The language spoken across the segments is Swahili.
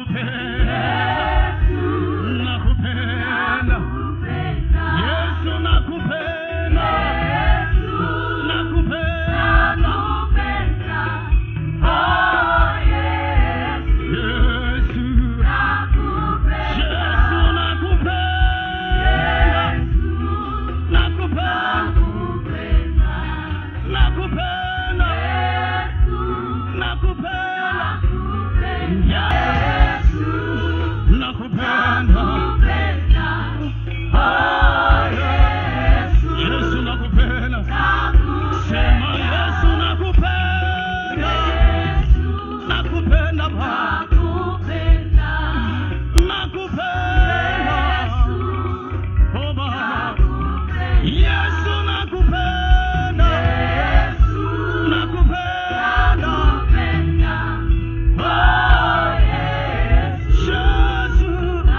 nakupenda nakupenda Yesu nakupenda nakupenda Yesu Yesu nakupenda nakupenda nakupenda nakupenda Yesu nakupenda Yesu nakupenda sema Yesu nakupenda nakupenda Baba nakupenda oh Baba Yesu nakupenda nakupenda oh Yesu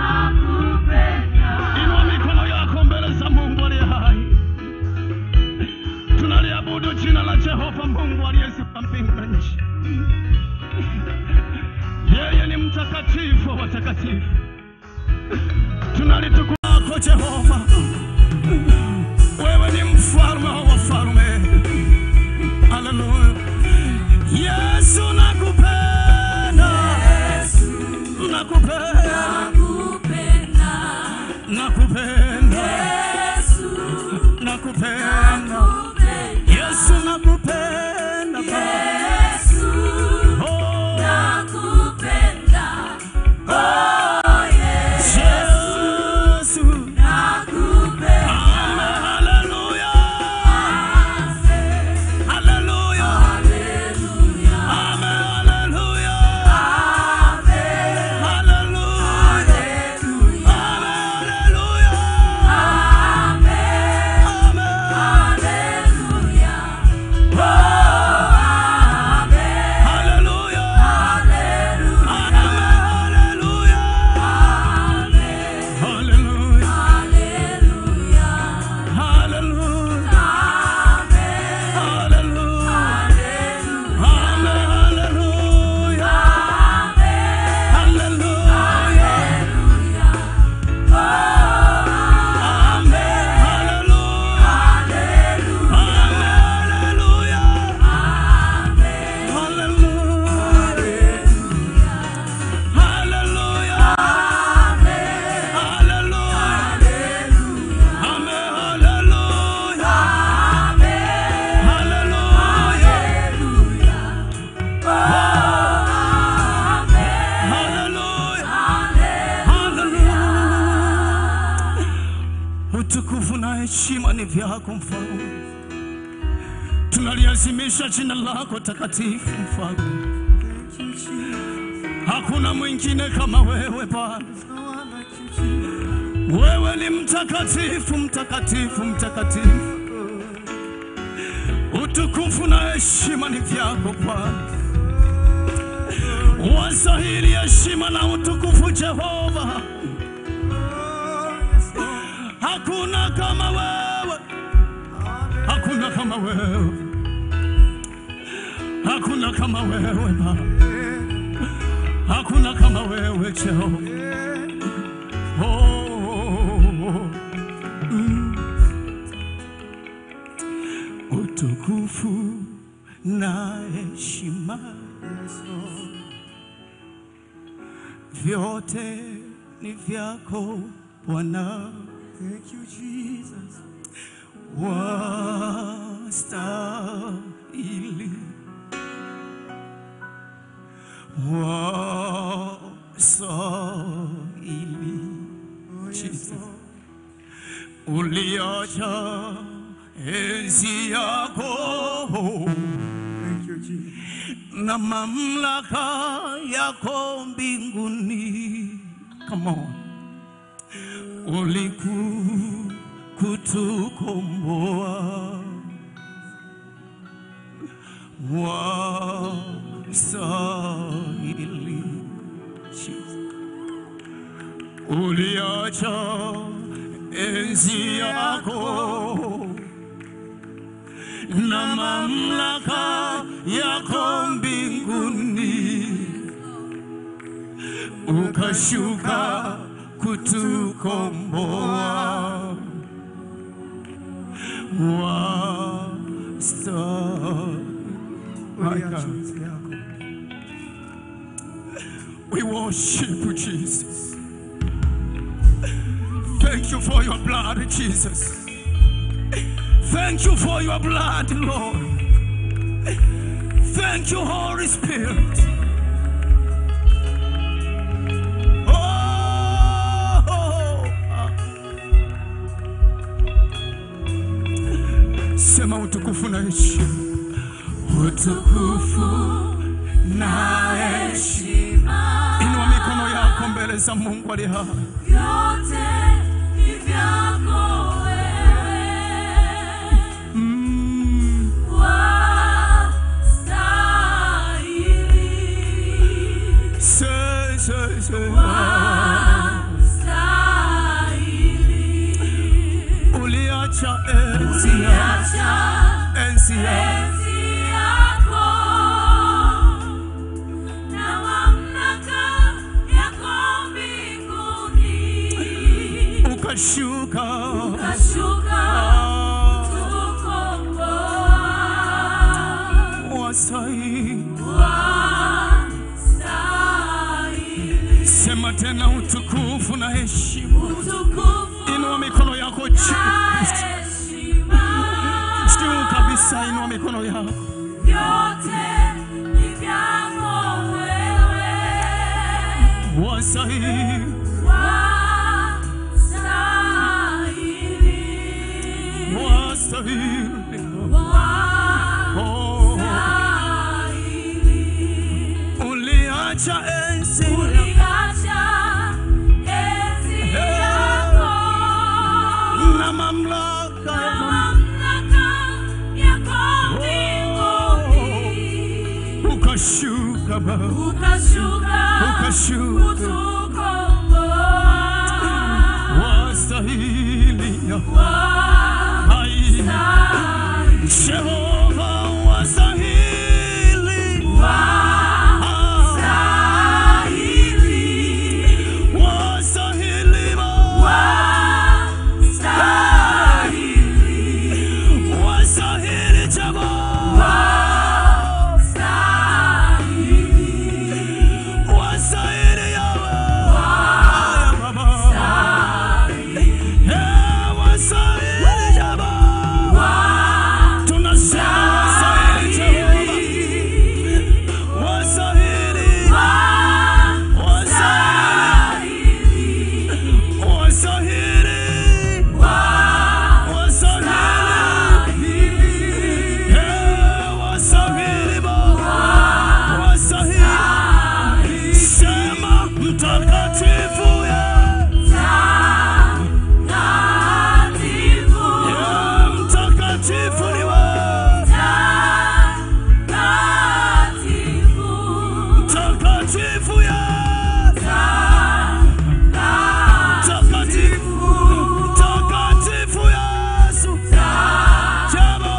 Inua mikono yako mbele za Mungu aliye hai. Tunaliabudu jina la Jehova Mungu aliyezipa mbingu na nchi. Yeye ni mtakatifu wa watakatifu. Tunalitukuza lako Jehova. Wewe ni mfalme wa wafalme. Haleluya. Yesu nakupenda. Nakupenda. Nakupenda. Nakupenda. Yesu nakupenda. Oh, Yesu. Amen. Hallelujah. Hallelujah. Amen. Hallelujah. Hallelujah. Utukufu na heshima ni vyako mfalme, tunaliazimisha jina lako takatifu mfalme. Hakuna mwingine kama wewe Bwana, wewe ni mtakatifu, mtakatifu, mtakatifu. Utukufu na heshima ni vyako Bwana, wastahili heshima na utukufu Jehova. Hakuna kama wewe, hakuna kama wewe, hakuna kama wewe Baba, hakuna kama wewe Jehova. Oh, mm. Utukufu na heshima vyote ni vyako Bwana. Thank you, Jesus. wastahili wastahili Oh, yes, Jesus. Lord. uliacha enzi yako Thank you, Jesus. na mamlaka yako mbinguni. Come on. Uliku kutukomboa wastahili Jesus. uliacha enzi yako na mamlaka yako mbinguni ukashuka kutukomboa Uliachiza yako. We worship you, Jesus. Thank you for your blood, Jesus. Thank you for your blood, Lord. Thank you, Holy Spirit. Oh, sema utukufu na heshima, utukufu na heshima. Inua mikono yako mbele za Mungu aliye hai. Vyote ni vyako wewe, Mm. wastahili, Say, say, say. wastahili. Uliacha enzi yako, Uliacha enzi yako. enzi yako na mamlaka yako mbinguni, ukashuka ukashuka Ah, kutukomboa. wastahili. Wastahili. Sema tena utukufu na heshima. Utukufu Inua mikono yako juu na kabisa, heshima, juu kabisa. Inua mikono yako. vyote ni vyako wewe. Wastahili, Wastahili. wastahili. Oh, Wastahili. uliacha enzi yako. Uliacha enzi yako na mamlaka na yako. mamlaka yako mbinguni, ukashuka Baba, ukashuka ukashuka kutukomboa. wastahili hai Wastahili. Jehova wastahili Wastahili. wastahili Baba. Wastahili. wastahili Jehova wastahili Yahweh Haya Baba Eh, wastahili Jehova tunasema wastahili Jehova wastahili wastahili wastahili wastahili Eh, wastahili Baba wastahili sema mtakatifu ya ya mtakatifu ni wewe mtakatifu ya mtakatifu mtakatifu Yesu Jabo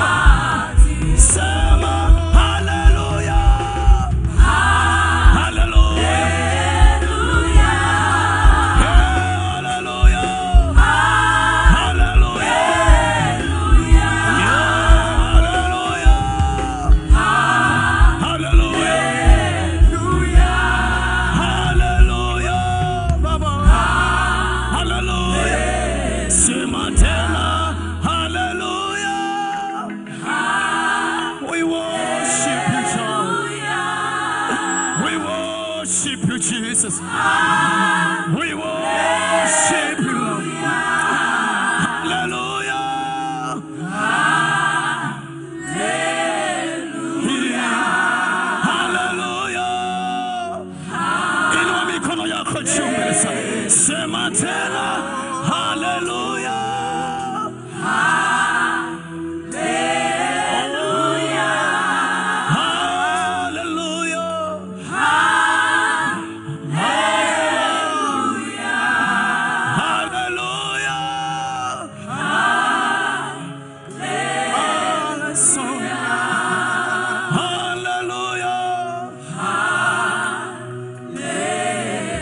sema haleluya haleluya haleluya haleluya haleluya haleluya baba haleluya sema tena haleluya we worship you Lord. we worship you Jesus we worship you Lord. haleluya haleluya inua mikono yako juu mbele sana sema tena haleluya haleluya haleluya haleluya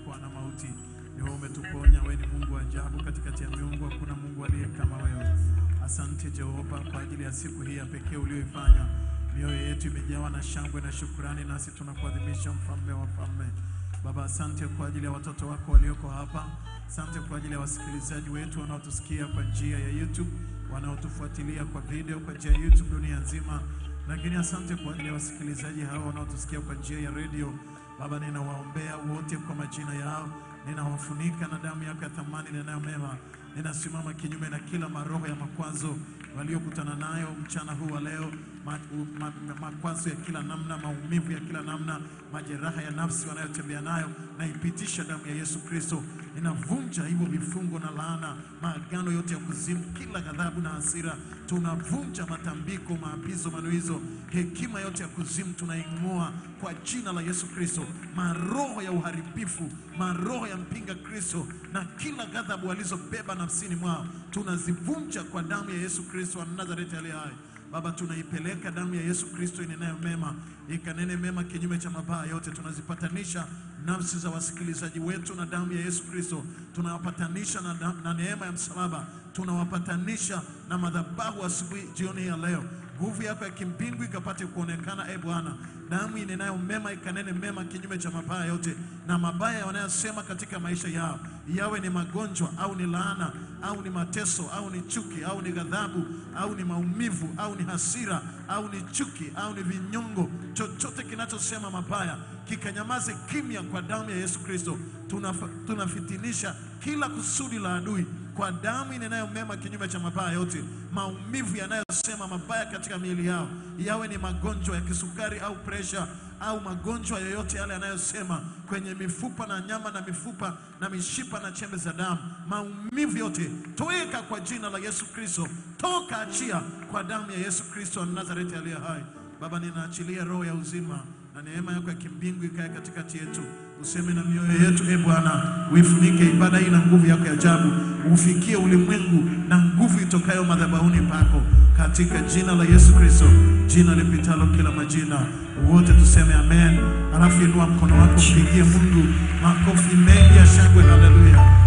kuokoa na mauti. Ni wewe umetuponya, wewe ni Mungu wa ajabu, katikati ya miungu hakuna Mungu aliye kama wewe. Asante Jehova kwa ajili ya siku hii ya pekee uliyoifanya. Mioyo yetu imejawa na shangwe na shukurani, nasi tunakuadhimisha mfalme wa falme. Baba, asante kwa ajili ya watoto wako walioko hapa. Asante kwa ajili ya wasikilizaji wetu wanaotusikia kwa njia ya YouTube, wanaotufuatilia kwa video kwa njia ya YouTube dunia nzima, lakini asante kwa ajili ya wasikilizaji hao wanaotusikia kwa njia ya redio. Baba, ninawaombea wote kwa majina yao, ninawafunika na damu yako ya thamani ninayo mema. Ninasimama kinyume na kila maroho ya makwazo waliokutana nayo mchana huu wa leo, ma, u- ma, ma, makwazo ya kila namna, maumivu ya kila namna, majeraha ya nafsi wanayotembea nayo, naipitisha damu ya Yesu Kristo. Ninavunja hivyo vifungo na laana, maagano yote ya kuzimu, kila ghadhabu na hasira, tunavunja matambiko, maapizo, manuizo, hekima yote ya kuzimu tunaing'oa kwa jina la Yesu Kristo. Maroho ya uharibifu, maroho ya mpinga Kristo na kila ghadhabu walizobeba nafsini mwao tunazivunja kwa damu ya Yesu Kristo wa Nazareti aliye hai. Baba, tunaipeleka damu ya Yesu Kristo inenayo mema, ikanene mema kinyume cha mabaya yote. Tunazipatanisha nafsi za wasikilizaji wetu na damu ya Yesu Kristo, tunawapatanisha na, na, na neema ya msalaba, tunawapatanisha na madhabahu asubuhi, jioni ya leo. Nguvu yako ya kimbingu ikapate kuonekana, e Bwana. Damu inenayo mema ikanene mema kinyume cha mabaya yote, na mabaya wanayosema katika maisha yao, yawe ni magonjwa au ni laana au ni mateso au ni chuki au ni ghadhabu au ni maumivu au ni hasira au ni chuki au ni vinyongo, chochote kinachosema mabaya kikanyamaze kimya kwa damu ya Yesu Kristo. Tunafa- Tunafitinisha kila kusudi la adui kwa damu inenayo mema kinyume cha mabaya yote. Maumivu yanayosema mabaya katika miili yao, yawe ni magonjwa ya kisukari au presha au magonjwa yoyote yale yanayosema kwenye mifupa na nyama na mifupa na mishipa na chembe za damu, maumivu yote toweka kwa jina la Yesu Kristo, toka, achia kwa damu ya Yesu Kristo wa Nazareti aliye hai. Baba, ninaachilia roho ya uzima na neema yako ya kimbingu ikae katikati yetu, useme na mioyo yetu. E Bwana, uifunike ibada hii na nguvu yako ya ajabu, ufikie ulimwengu na nguvu itokayo madhabahuni pako, katika jina la Yesu Kristo, jina lipitalo kila majina. Wote tuseme amen, alafu inua mkono wako, mpigie Mungu makofi mengi ya shangwe. Haleluya!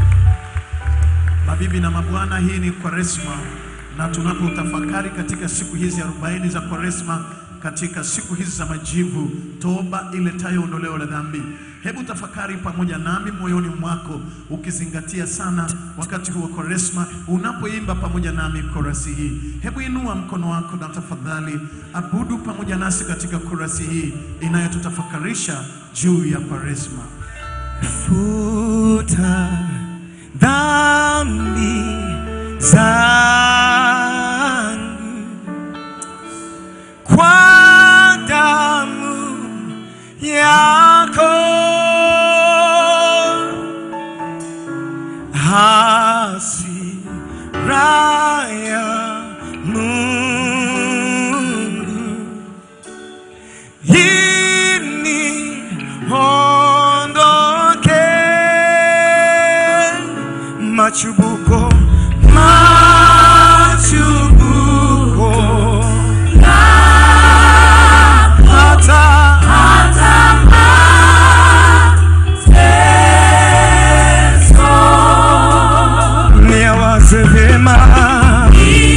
Mabibi na mabwana, hii ni Kwaresma na tunapotafakari katika siku hizi arobaini za Kwaresma, katika siku hizi za majivu, toba iletayo ondoleo la dhambi. Hebu tafakari pamoja nami moyoni mwako, ukizingatia sana wakati huu wa Kwaresma, unapoimba pamoja nami korasi hii. Hebu inua mkono wako na tafadhali abudu pamoja nasi katika korasi hii inayotutafakarisha juu ya Kwaresma. futa dhambi zangu kwa damu yako hasira ya Mungu ini ondoke machubuko machubuko hata niawaze vyema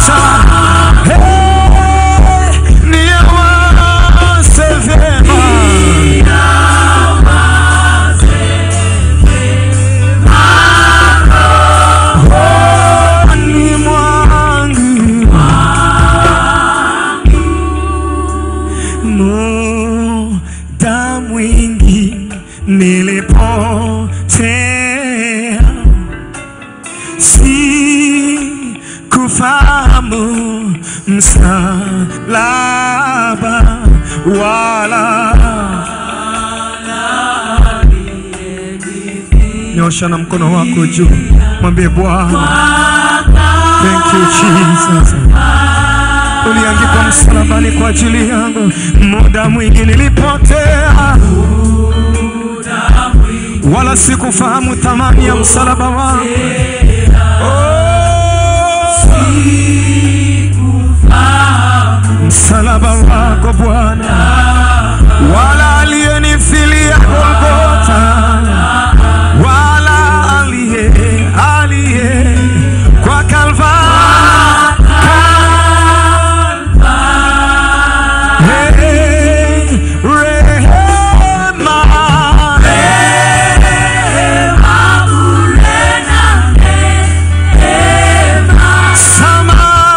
hata Hey, niawase vyema ni mwangu muda mwingi nilipotea si kufahamu msalaba wala nyosha na mkono wako juu mwambie bwana Thank you Jesus. Uliangikwa msalabani kwa ajili yangu, muda mwingi nilipotea, wala sikufahamu thamani ya msalaba wako. Oh, msalaba wako Bwana, wala aliyenifilia Golgotha, wala aliye aliye kwa Kalvari Hey, rehema, sama,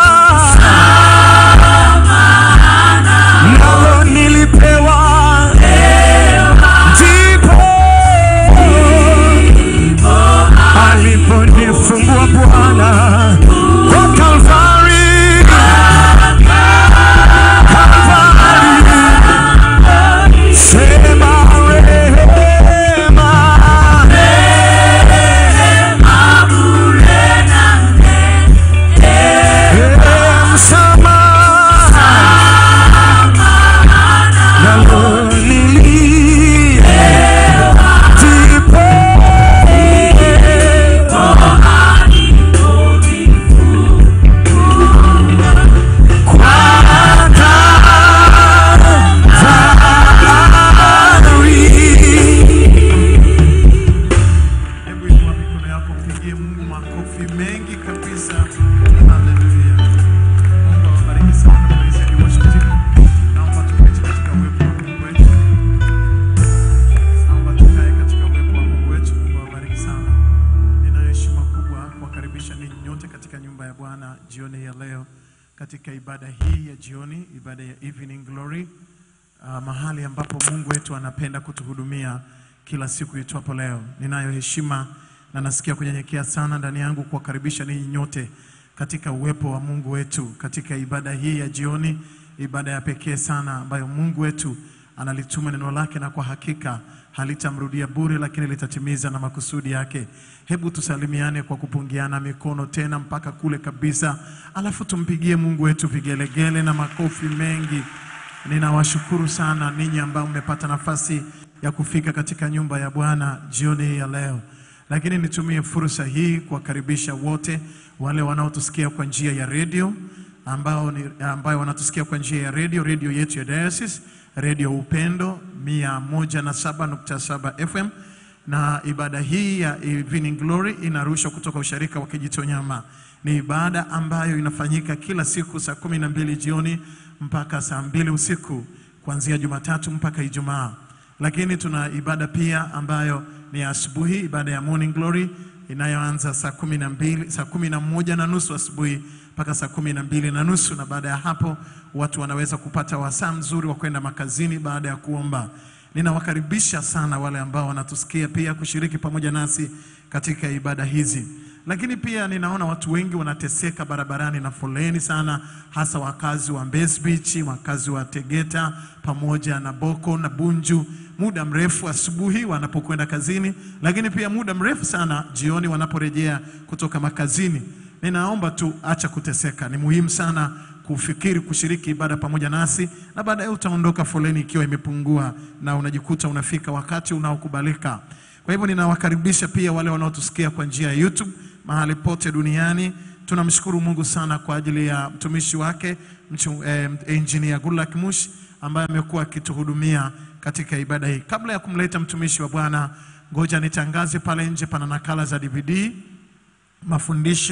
nalo nilipewa, ndipo aliponifungua Bwana kwa Kalvari, Kalvari. Sema rehema, Eh, msamaha, nalo niliye, ndipo Hebu inua mikono yako, mpigie Mungu makofi mengi kabisa. Haleluya. Mungu awabariki sana praise and worship team. Naomba tuketi katika uwepo wa Mungu wetu. Naomba tukae katika uwepo wa Mungu wetu. Mungu awabariki sana. Ninayo heshima kubwa kuwakaribisha ninyi nyote katika nyumba ya Bwana jioni ya leo katika ibada hii ya jioni, ibada ya Evening Glory uh, mahali ambapo Mungu wetu anapenda kutuhudumia kila siku itwapo leo. Ninayo heshima na nasikia kunyenyekea sana ndani yangu kuwakaribisha ninyi nyote katika uwepo wa Mungu wetu katika ibada hii ya jioni, ibada ya pekee sana ambayo Mungu wetu analituma neno lake na kwa hakika halitamrudia bure, lakini litatimiza na makusudi yake. Hebu tusalimiane kwa kupungiana mikono tena mpaka kule kabisa, alafu tumpigie Mungu wetu vigelegele na makofi mengi. Ninawashukuru sana ninyi ambao mmepata nafasi ya kufika katika nyumba ya Bwana jioni hii ya leo, lakini nitumie fursa hii kuwakaribisha wote wale wanaotusikia kwa njia ya redio ambao ni, ambayo wanatusikia kwa njia ya redio, redio yetu ya Diocese, redio Upendo 107.7 FM na ibada hii ya Evening Glory inarushwa kutoka usharika wa Kijitonyama. Ni ibada ambayo inafanyika kila siku saa kumi na mbili jioni mpaka saa mbili usiku kuanzia Jumatatu mpaka Ijumaa. Lakini tuna ibada pia ambayo ni ya asubuhi, ibada ya Morning Glory inayoanza saa kumi na mbili saa kumi na moja na nusu asubuhi mpaka saa kumi na mbili na nusu na baada ya hapo watu wanaweza kupata wasaa mzuri wa kwenda makazini baada ya kuomba. Ninawakaribisha sana wale ambao wanatusikia pia kushiriki pamoja nasi katika ibada hizi. Lakini pia ninaona watu wengi wanateseka barabarani na foleni sana, hasa wakazi wa Mbezi Beach, wakazi wa Tegeta pamoja na Boko na Bunju, muda mrefu asubuhi wanapokwenda kazini, lakini pia muda mrefu sana jioni wanaporejea kutoka makazini. Ninaomba tu acha kuteseka, ni muhimu sana kufikiri kushiriki ibada pamoja nasi, na baadaye utaondoka foleni ikiwa imepungua na unajikuta unafika wakati unaokubalika. Kwa hivyo ninawakaribisha pia wale wanaotusikia kwa njia ya YouTube mahali pote duniani. Tunamshukuru Mungu sana kwa ajili ya mtumishi wake mchu, eh, engineer Goodluck Mush ambaye amekuwa akituhudumia katika ibada hii. Kabla ya kumleta mtumishi wa Bwana, ngoja nitangaze pale nje pana nakala za DVD mafundisho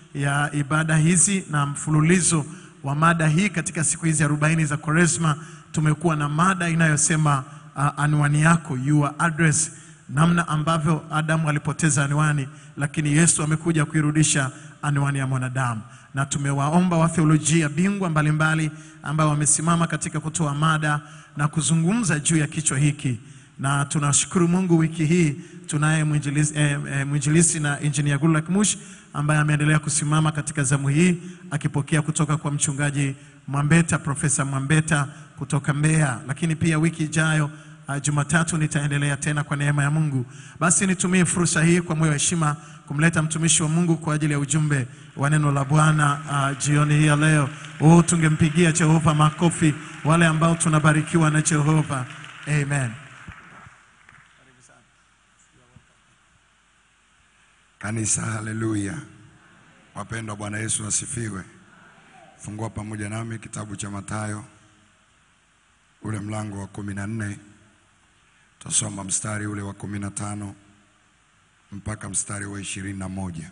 ya ibada hizi na mfululizo wa mada hii katika siku hizi arobaini za Kwaresma, tumekuwa na mada inayosema uh, anwani yako, your address, namna ambavyo Adamu alipoteza anwani, lakini Yesu amekuja kuirudisha anwani ya mwanadamu, na tumewaomba watheolojia bingwa mbalimbali ambao wamesimama katika kutoa mada na kuzungumza juu ya kichwa hiki na tunashukuru Mungu, wiki hii tunaye mwinjilisi, eh, eh, mwinjilisi na injinia Goodluck Mush ambaye ameendelea kusimama katika zamu hii akipokea kutoka kwa mchungaji Mwambeta, Profesa Mwambeta kutoka Mbeya, lakini pia wiki ijayo uh, Jumatatu nitaendelea tena kwa neema ya Mungu. Basi nitumie fursa hii kwa moyo wa heshima kumleta mtumishi wa Mungu kwa ajili ya ujumbe wa neno la Bwana uh, jioni hii ya leo. Oh, tungempigia Jehova makofi wale ambao tunabarikiwa na Jehova. Amen. Kanisa, haleluya! Wapendwa, Bwana Yesu asifiwe. Fungua pamoja nami kitabu cha Mathayo ule mlango wa kumi na nne tutasoma mstari ule wa kumi na tano mpaka mstari wa ishirini na moja.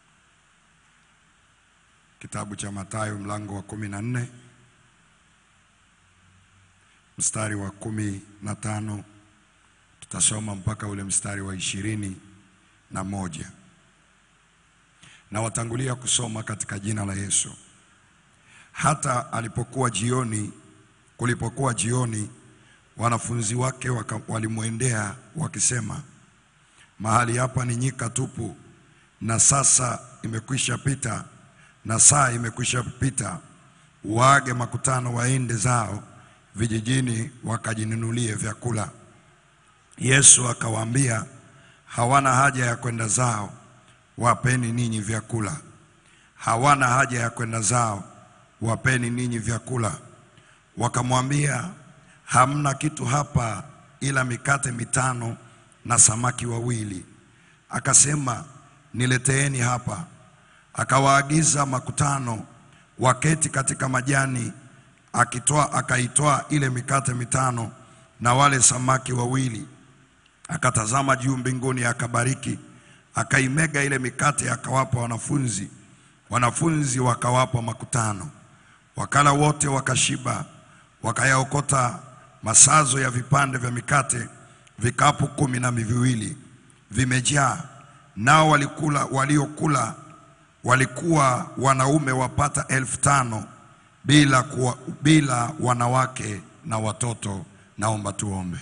Kitabu cha Mathayo mlango wa kumi na nne mstari wa kumi na tano tutasoma mpaka ule mstari wa ishirini na moja na watangulia kusoma katika jina la Yesu. Hata alipokuwa jioni, kulipokuwa jioni, wanafunzi wake waka- walimwendea wakisema, mahali hapa ni nyika tupu, na sasa imekwisha pita, na saa imekwisha pita. Waage makutano waende zao vijijini, wakajinunulie vyakula. Yesu akawaambia, hawana haja ya kwenda zao, wapeni ninyi vyakula. Hawana haja ya kwenda zao, wapeni ninyi vyakula. Wakamwambia, hamna kitu hapa ila mikate mitano na samaki wawili. Akasema, nileteeni hapa. Akawaagiza makutano waketi katika majani, akitoa akaitoa ile mikate mitano na wale samaki wawili akatazama juu mbinguni, akabariki, akaimega ile mikate, akawapa wanafunzi, wanafunzi wakawapa makutano. Wakala wote wakashiba, wakayaokota masazo ya vipande vya mikate, vikapu kumi na viwili vimejaa. Nao walikula, waliokula walikuwa wanaume wapata elfu tano bila, kuwa, bila wanawake na watoto. Naomba tuombe.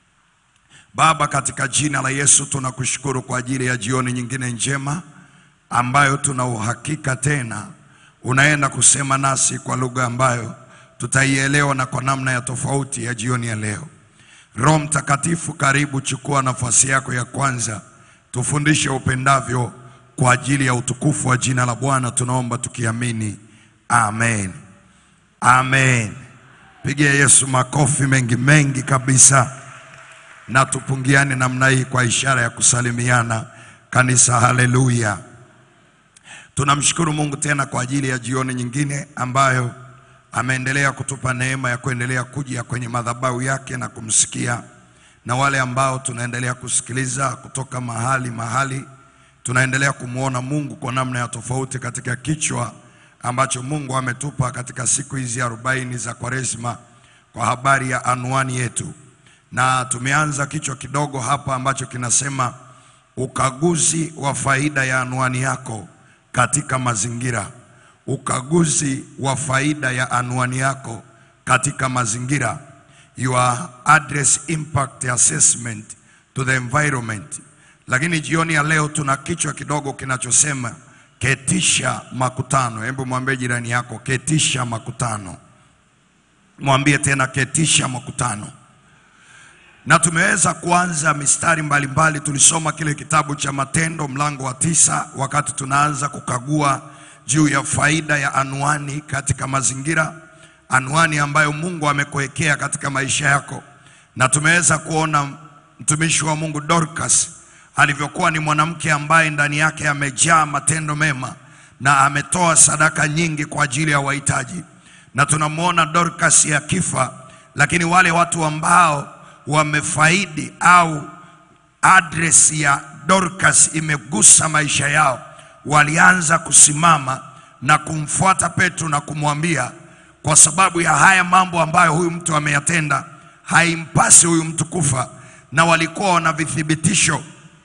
Baba, katika jina la Yesu tunakushukuru kwa ajili ya jioni nyingine njema ambayo tuna uhakika tena unaenda kusema nasi kwa lugha ambayo tutaielewa na kwa namna ya tofauti ya jioni ya leo. Roho Mtakatifu, karibu, chukua nafasi yako ya kwanza, tufundishe upendavyo kwa ajili ya utukufu wa jina la Bwana, tunaomba tukiamini, amen, amen. Pigia Yesu makofi mengi mengi kabisa na tupungiane namna hii kwa ishara ya kusalimiana kanisa. Haleluya! Tunamshukuru Mungu tena kwa ajili ya jioni nyingine ambayo ameendelea kutupa neema ya kuendelea kuja kwenye madhabahu yake na kumsikia, na wale ambao tunaendelea kusikiliza kutoka mahali mahali, tunaendelea kumwona Mungu kwa namna ya tofauti katika kichwa ambacho Mungu ametupa katika siku hizi arobaini za Kwaresma kwa habari ya anwani yetu na tumeanza kichwa kidogo hapa ambacho kinasema ukaguzi wa faida ya anwani yako katika mazingira. Ukaguzi wa faida ya anwani yako katika mazingira, your address impact assessment to the environment. Lakini jioni ya leo tuna kichwa kidogo kinachosema ketisha makutano. Hebu mwambie jirani yako, ketisha makutano. Mwambie tena, ketisha makutano na tumeweza kuanza mistari mbalimbali mbali. Tulisoma kile kitabu cha Matendo mlango wa tisa wakati tunaanza kukagua juu ya faida ya anwani katika mazingira, anwani ambayo Mungu amekuwekea katika maisha yako, na tumeweza kuona mtumishi wa Mungu Dorcas alivyokuwa ni mwanamke ambaye ndani yake amejaa matendo mema na ametoa sadaka nyingi kwa ajili ya wahitaji, na tunamwona Dorcas akifa, lakini wale watu ambao wamefaidi au address ya Dorcas imegusa maisha yao, walianza kusimama na kumfuata Petro na kumwambia, kwa sababu ya haya mambo ambayo huyu mtu ameyatenda, haimpasi huyu mtu kufa, na walikuwa wana vithibitisho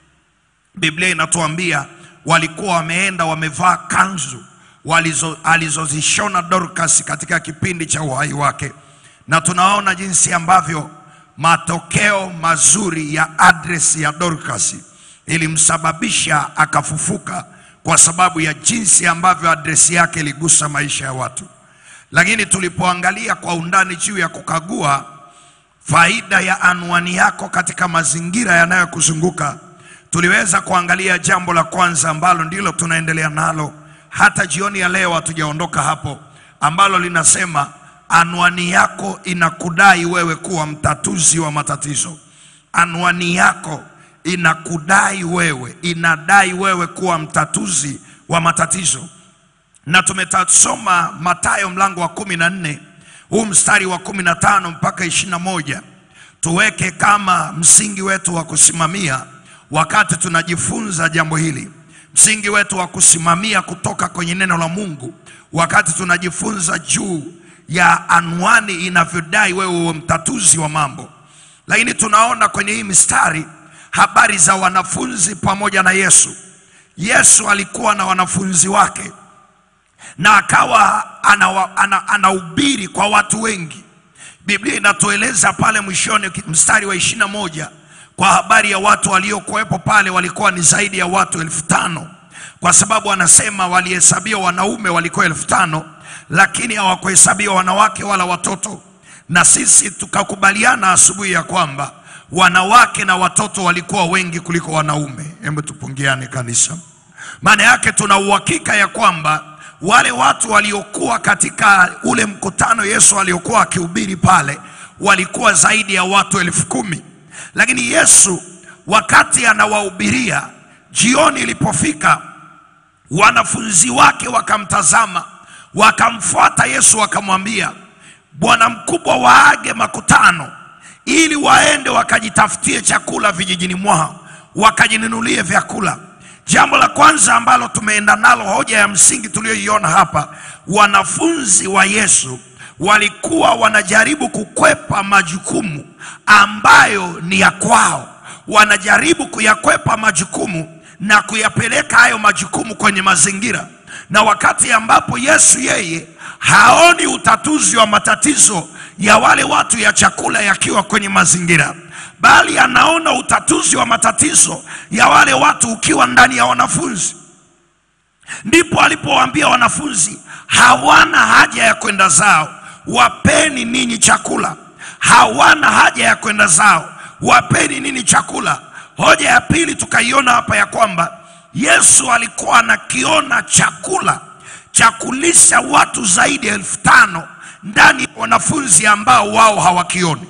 Biblia inatuambia walikuwa wameenda wamevaa kanzu walizo, alizozishona Dorcas katika kipindi cha uhai wake, na tunaona jinsi ambavyo matokeo mazuri ya adresi ya Dorcas ilimsababisha akafufuka kwa sababu ya jinsi ambavyo adresi yake iligusa maisha ya watu. Lakini tulipoangalia kwa undani juu ya kukagua faida ya anwani yako katika mazingira yanayokuzunguka tuliweza kuangalia jambo la kwanza ambalo ndilo tunaendelea nalo hata jioni ya leo, hatujaondoka hapo, ambalo linasema anwani yako inakudai wewe kuwa mtatuzi wa matatizo. Anwani yako inakudai wewe, inadai wewe kuwa mtatuzi wa matatizo na tumetasoma Mathayo mlango wa kumi na nne huu mstari wa kumi na tano mpaka ishirini na moja tuweke kama msingi wetu wa kusimamia wakati tunajifunza jambo hili, msingi wetu wa kusimamia kutoka kwenye neno la Mungu wakati tunajifunza juu ya anwani inavyodai wewe uwe mtatuzi wa mambo. Lakini tunaona kwenye hii mistari habari za wanafunzi pamoja na Yesu. Yesu alikuwa na wanafunzi wake na akawa anahubiri ana, anahubiri kwa watu wengi. Biblia inatueleza pale mwishoni mstari wa ishirini na moja kwa habari ya watu waliokuwepo pale walikuwa ni zaidi ya watu elfu tano kwa sababu anasema walihesabiwa wanaume walikuwa elfu tano lakini hawakuhesabiwa wanawake wala watoto. Na sisi tukakubaliana asubuhi ya kwamba wanawake na watoto walikuwa wengi kuliko wanaume. Hebu tupungiane kanisa. Maana yake tuna uhakika ya kwamba wale watu waliokuwa katika ule mkutano Yesu aliokuwa akihubiri pale walikuwa zaidi ya watu elfu kumi. Lakini Yesu wakati anawahubiria, jioni ilipofika, wanafunzi wake wakamtazama, wakamfuata Yesu, wakamwambia, bwana mkubwa, waage makutano ili waende wakajitafutie chakula vijijini mwao, wakajinunulie vyakula. Jambo la kwanza ambalo tumeenda nalo, hoja ya msingi tuliyoiona hapa, wanafunzi wa Yesu walikuwa wanajaribu kukwepa majukumu ambayo ni ya kwao, wanajaribu kuyakwepa majukumu na kuyapeleka hayo majukumu kwenye mazingira, na wakati ambapo Yesu yeye haoni utatuzi wa matatizo ya wale watu ya chakula yakiwa kwenye mazingira bali anaona utatuzi wa matatizo ya wale watu ukiwa ndani ya wanafunzi. Ndipo alipowaambia wanafunzi, hawana haja ya kwenda zao, wapeni ninyi chakula. Hawana haja ya kwenda zao, wapeni ninyi chakula. Hoja ya pili tukaiona hapa ya kwamba Yesu alikuwa anakiona chakula cha kulisha watu zaidi ya elfu tano ndani ya wanafunzi ambao wao hawakioni.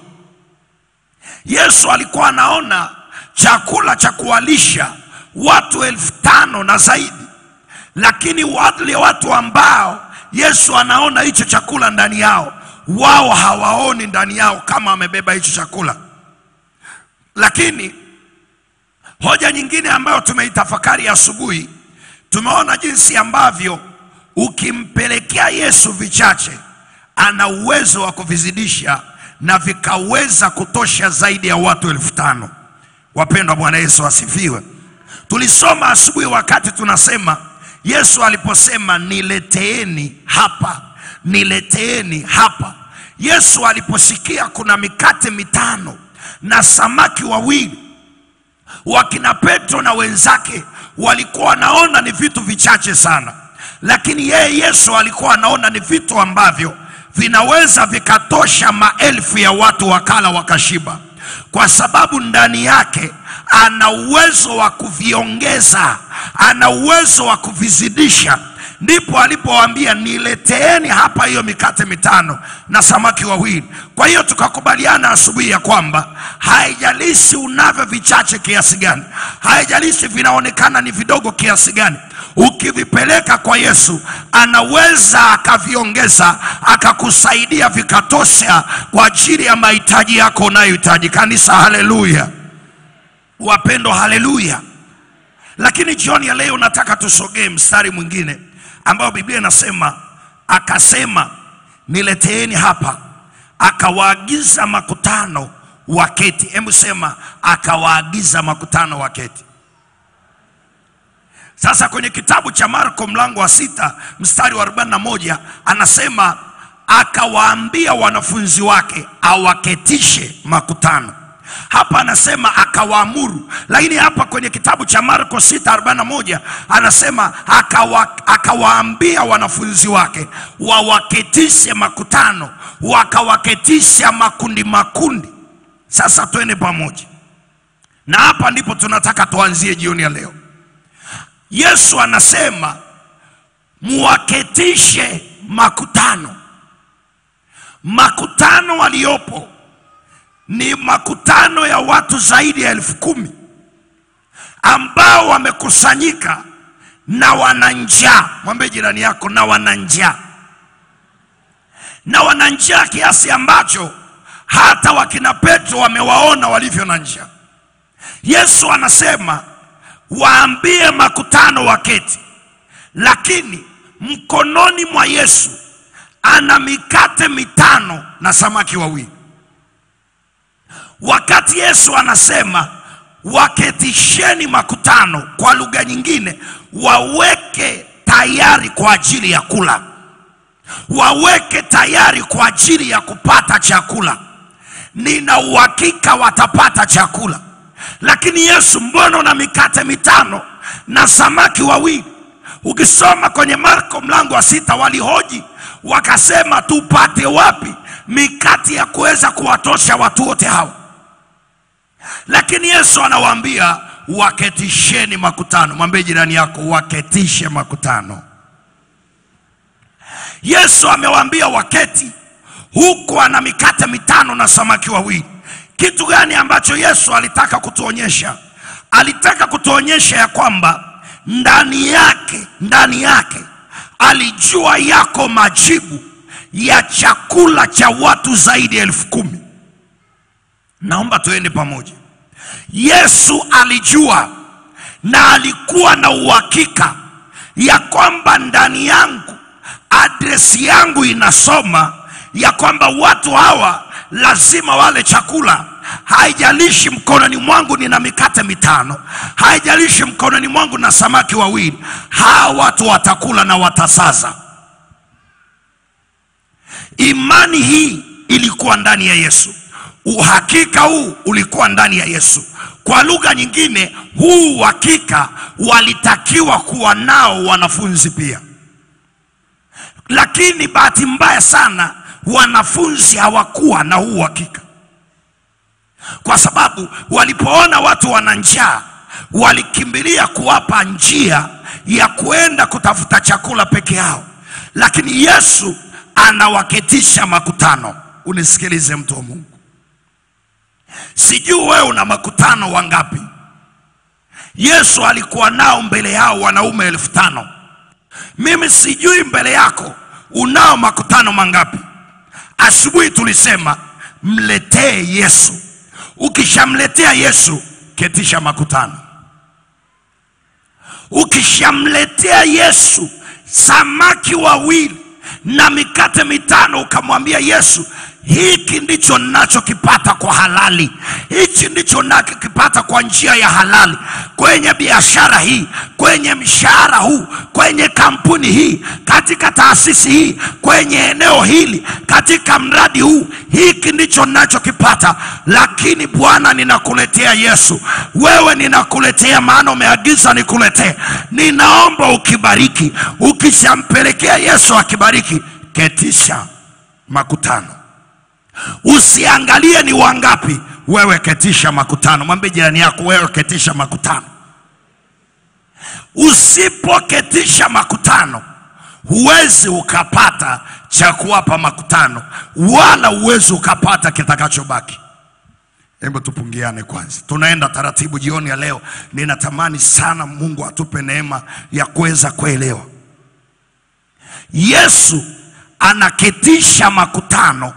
Yesu alikuwa anaona chakula cha kuwalisha watu elfu tano na zaidi, lakini wale watu ambao Yesu anaona hicho chakula ndani yao, wao hawaoni ndani yao kama amebeba hicho chakula. Lakini hoja nyingine ambayo tumeitafakari asubuhi, tumeona jinsi ambavyo ukimpelekea Yesu vichache, ana uwezo wa kuvizidisha na vikaweza kutosha zaidi ya watu elfu tano. Wapendwa, Bwana Yesu asifiwe. Tulisoma asubuhi wakati tunasema Yesu aliposema nileteeni hapa, nileteeni hapa. Yesu aliposikia kuna mikate mitano na samaki wawili, wakina Petro na wenzake walikuwa wanaona ni vitu vichache sana, lakini yeye Yesu alikuwa anaona ni vitu ambavyo vinaweza vikatosha maelfu ya watu wakala wakashiba, kwa sababu ndani yake ana uwezo wa kuviongeza, ana uwezo wa kuvizidisha. Ndipo alipowaambia nileteeni hapa hiyo mikate mitano na samaki wawili. Kwa hiyo tukakubaliana asubuhi ya kwamba haijalishi unavyo vichache kiasi gani, haijalishi vinaonekana ni vidogo kiasi gani, ukivipeleka kwa Yesu anaweza akaviongeza akakusaidia vikatosha kwa ajili ya mahitaji yako unayohitaji. Kanisa, haleluya! Wapendwa, haleluya! Lakini jioni ya leo nataka tusogee mstari mwingine ambao Biblia inasema akasema, nileteeni hapa, akawaagiza makutano waketi. Hebu sema, akawaagiza makutano waketi. Sasa kwenye kitabu cha Marko mlango wa sita mstari wa 41 anasema akawaambia wanafunzi wake awaketishe makutano. Hapa anasema akawaamuru, lakini hapa kwenye kitabu cha Marko 6:41 anasema akawa, akawaambia wanafunzi wake wawaketishe makutano, wakawaketisha makundi makundi. Sasa twende pamoja, na hapa ndipo tunataka tuanzie jioni ya leo. Yesu anasema muwaketishe makutano. Makutano waliopo ni makutano ya watu zaidi ya elfu kumi ambao wamekusanyika na wana njaa. Mwambie jirani yako, na wana njaa, na wana njaa kiasi ambacho hata wakina Petro wamewaona walivyo na njaa. Yesu anasema waambie makutano waketi, lakini mkononi mwa Yesu ana mikate mitano na samaki wawili. Wakati Yesu anasema waketisheni makutano, kwa lugha nyingine, waweke tayari kwa ajili ya kula, waweke tayari kwa ajili ya kupata chakula. Nina uhakika watapata chakula. Lakini Yesu, mbona una mikate mitano na samaki wawili? Ukisoma kwenye Marko mlango wa sita, walihoji wakasema, tupate wapi mikate ya kuweza kuwatosha watu wote hawa? Lakini Yesu anawaambia waketisheni makutano. Mwambie jirani yako, waketishe makutano. Yesu amewaambia waketi, huku ana mikate mitano na samaki wawili. Kitu gani ambacho Yesu alitaka kutuonyesha? Alitaka kutuonyesha ya kwamba ndani yake, ndani yake alijua yako majibu ya chakula cha watu zaidi ya elfu kumi. Naomba tuende pamoja. Yesu alijua na alikuwa na uhakika ya kwamba ndani yangu, adresi yangu inasoma ya kwamba watu hawa lazima wale chakula. Haijalishi mkononi mwangu nina mikate mitano, haijalishi mkononi mwangu na samaki wawili, hawa watu watakula na watasaza. Imani hii ilikuwa ndani ya Yesu, uhakika huu ulikuwa ndani ya Yesu. Kwa lugha nyingine, huu uhakika walitakiwa kuwa nao wanafunzi pia, lakini bahati mbaya sana wanafunzi hawakuwa na huu uhakika, kwa sababu walipoona watu wana njaa walikimbilia kuwapa njia ya kuenda kutafuta chakula peke yao, lakini Yesu anawaketisha makutano. Unisikilize mtu wa Mungu, sijui wewe una makutano wangapi? Yesu alikuwa nao mbele yao wanaume elfu tano. Mimi sijui mbele yako unao makutano mangapi? Asubuhi tulisema mletee Yesu. Ukishamletea Yesu, ketisha makutano. Ukishamletea Yesu samaki wawili na mikate mitano, ukamwambia Yesu, hiki ndicho ninachokipata kwa halali, hichi ndicho ninachokipata kwa njia ya halali, kwenye biashara hii, kwenye mshahara huu, kwenye kampuni hii, katika taasisi hii, kwenye eneo hili, katika mradi huu, hiki ndicho ninachokipata. Lakini Bwana, ninakuletea Yesu, wewe ninakuletea, maana umeagiza nikuletee. Ninaomba ukibariki. Ukishampelekea Yesu akibariki, ketisha makutano. Usiangalie ni wangapi, wewe ketisha makutano. Mwambie jirani yako, wewe ketisha makutano. Usipoketisha makutano, huwezi ukapata cha kuwapa makutano, wala huwezi ukapata kitakachobaki. Hebu tupungiane kwanza, tunaenda taratibu jioni ya leo. Ninatamani sana Mungu atupe neema ya kuweza kuelewa. Yesu anaketisha makutano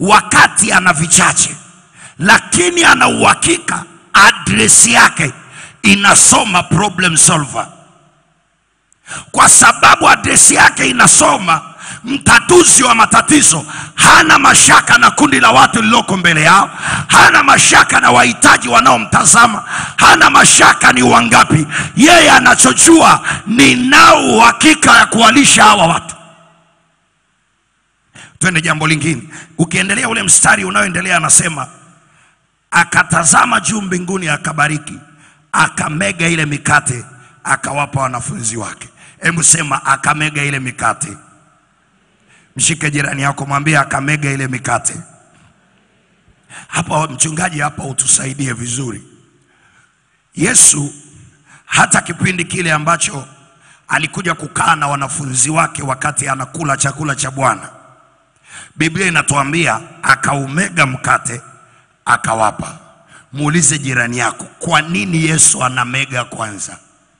wakati ana vichache, lakini ana uhakika adresi yake inasoma problem solver kwa sababu adresi yake inasoma mtatuzi wa matatizo hana mashaka na kundi la watu lililoko mbele yao hana mashaka na wahitaji wanaomtazama hana mashaka ni wangapi yeye anachojua ninao uhakika ya kuwalisha hawa watu twende jambo lingine ukiendelea ule mstari unaoendelea anasema akatazama juu mbinguni akabariki akamega ile mikate akawapa wanafunzi wake hebu sema akamega ile mikate mshike jirani yako mwambie akamega ile mikate hapa mchungaji hapa utusaidie vizuri yesu hata kipindi kile ambacho alikuja kukaa na wanafunzi wake wakati anakula chakula cha bwana biblia inatuambia akaumega mkate akawapa muulize jirani yako kwa nini yesu anamega kwanza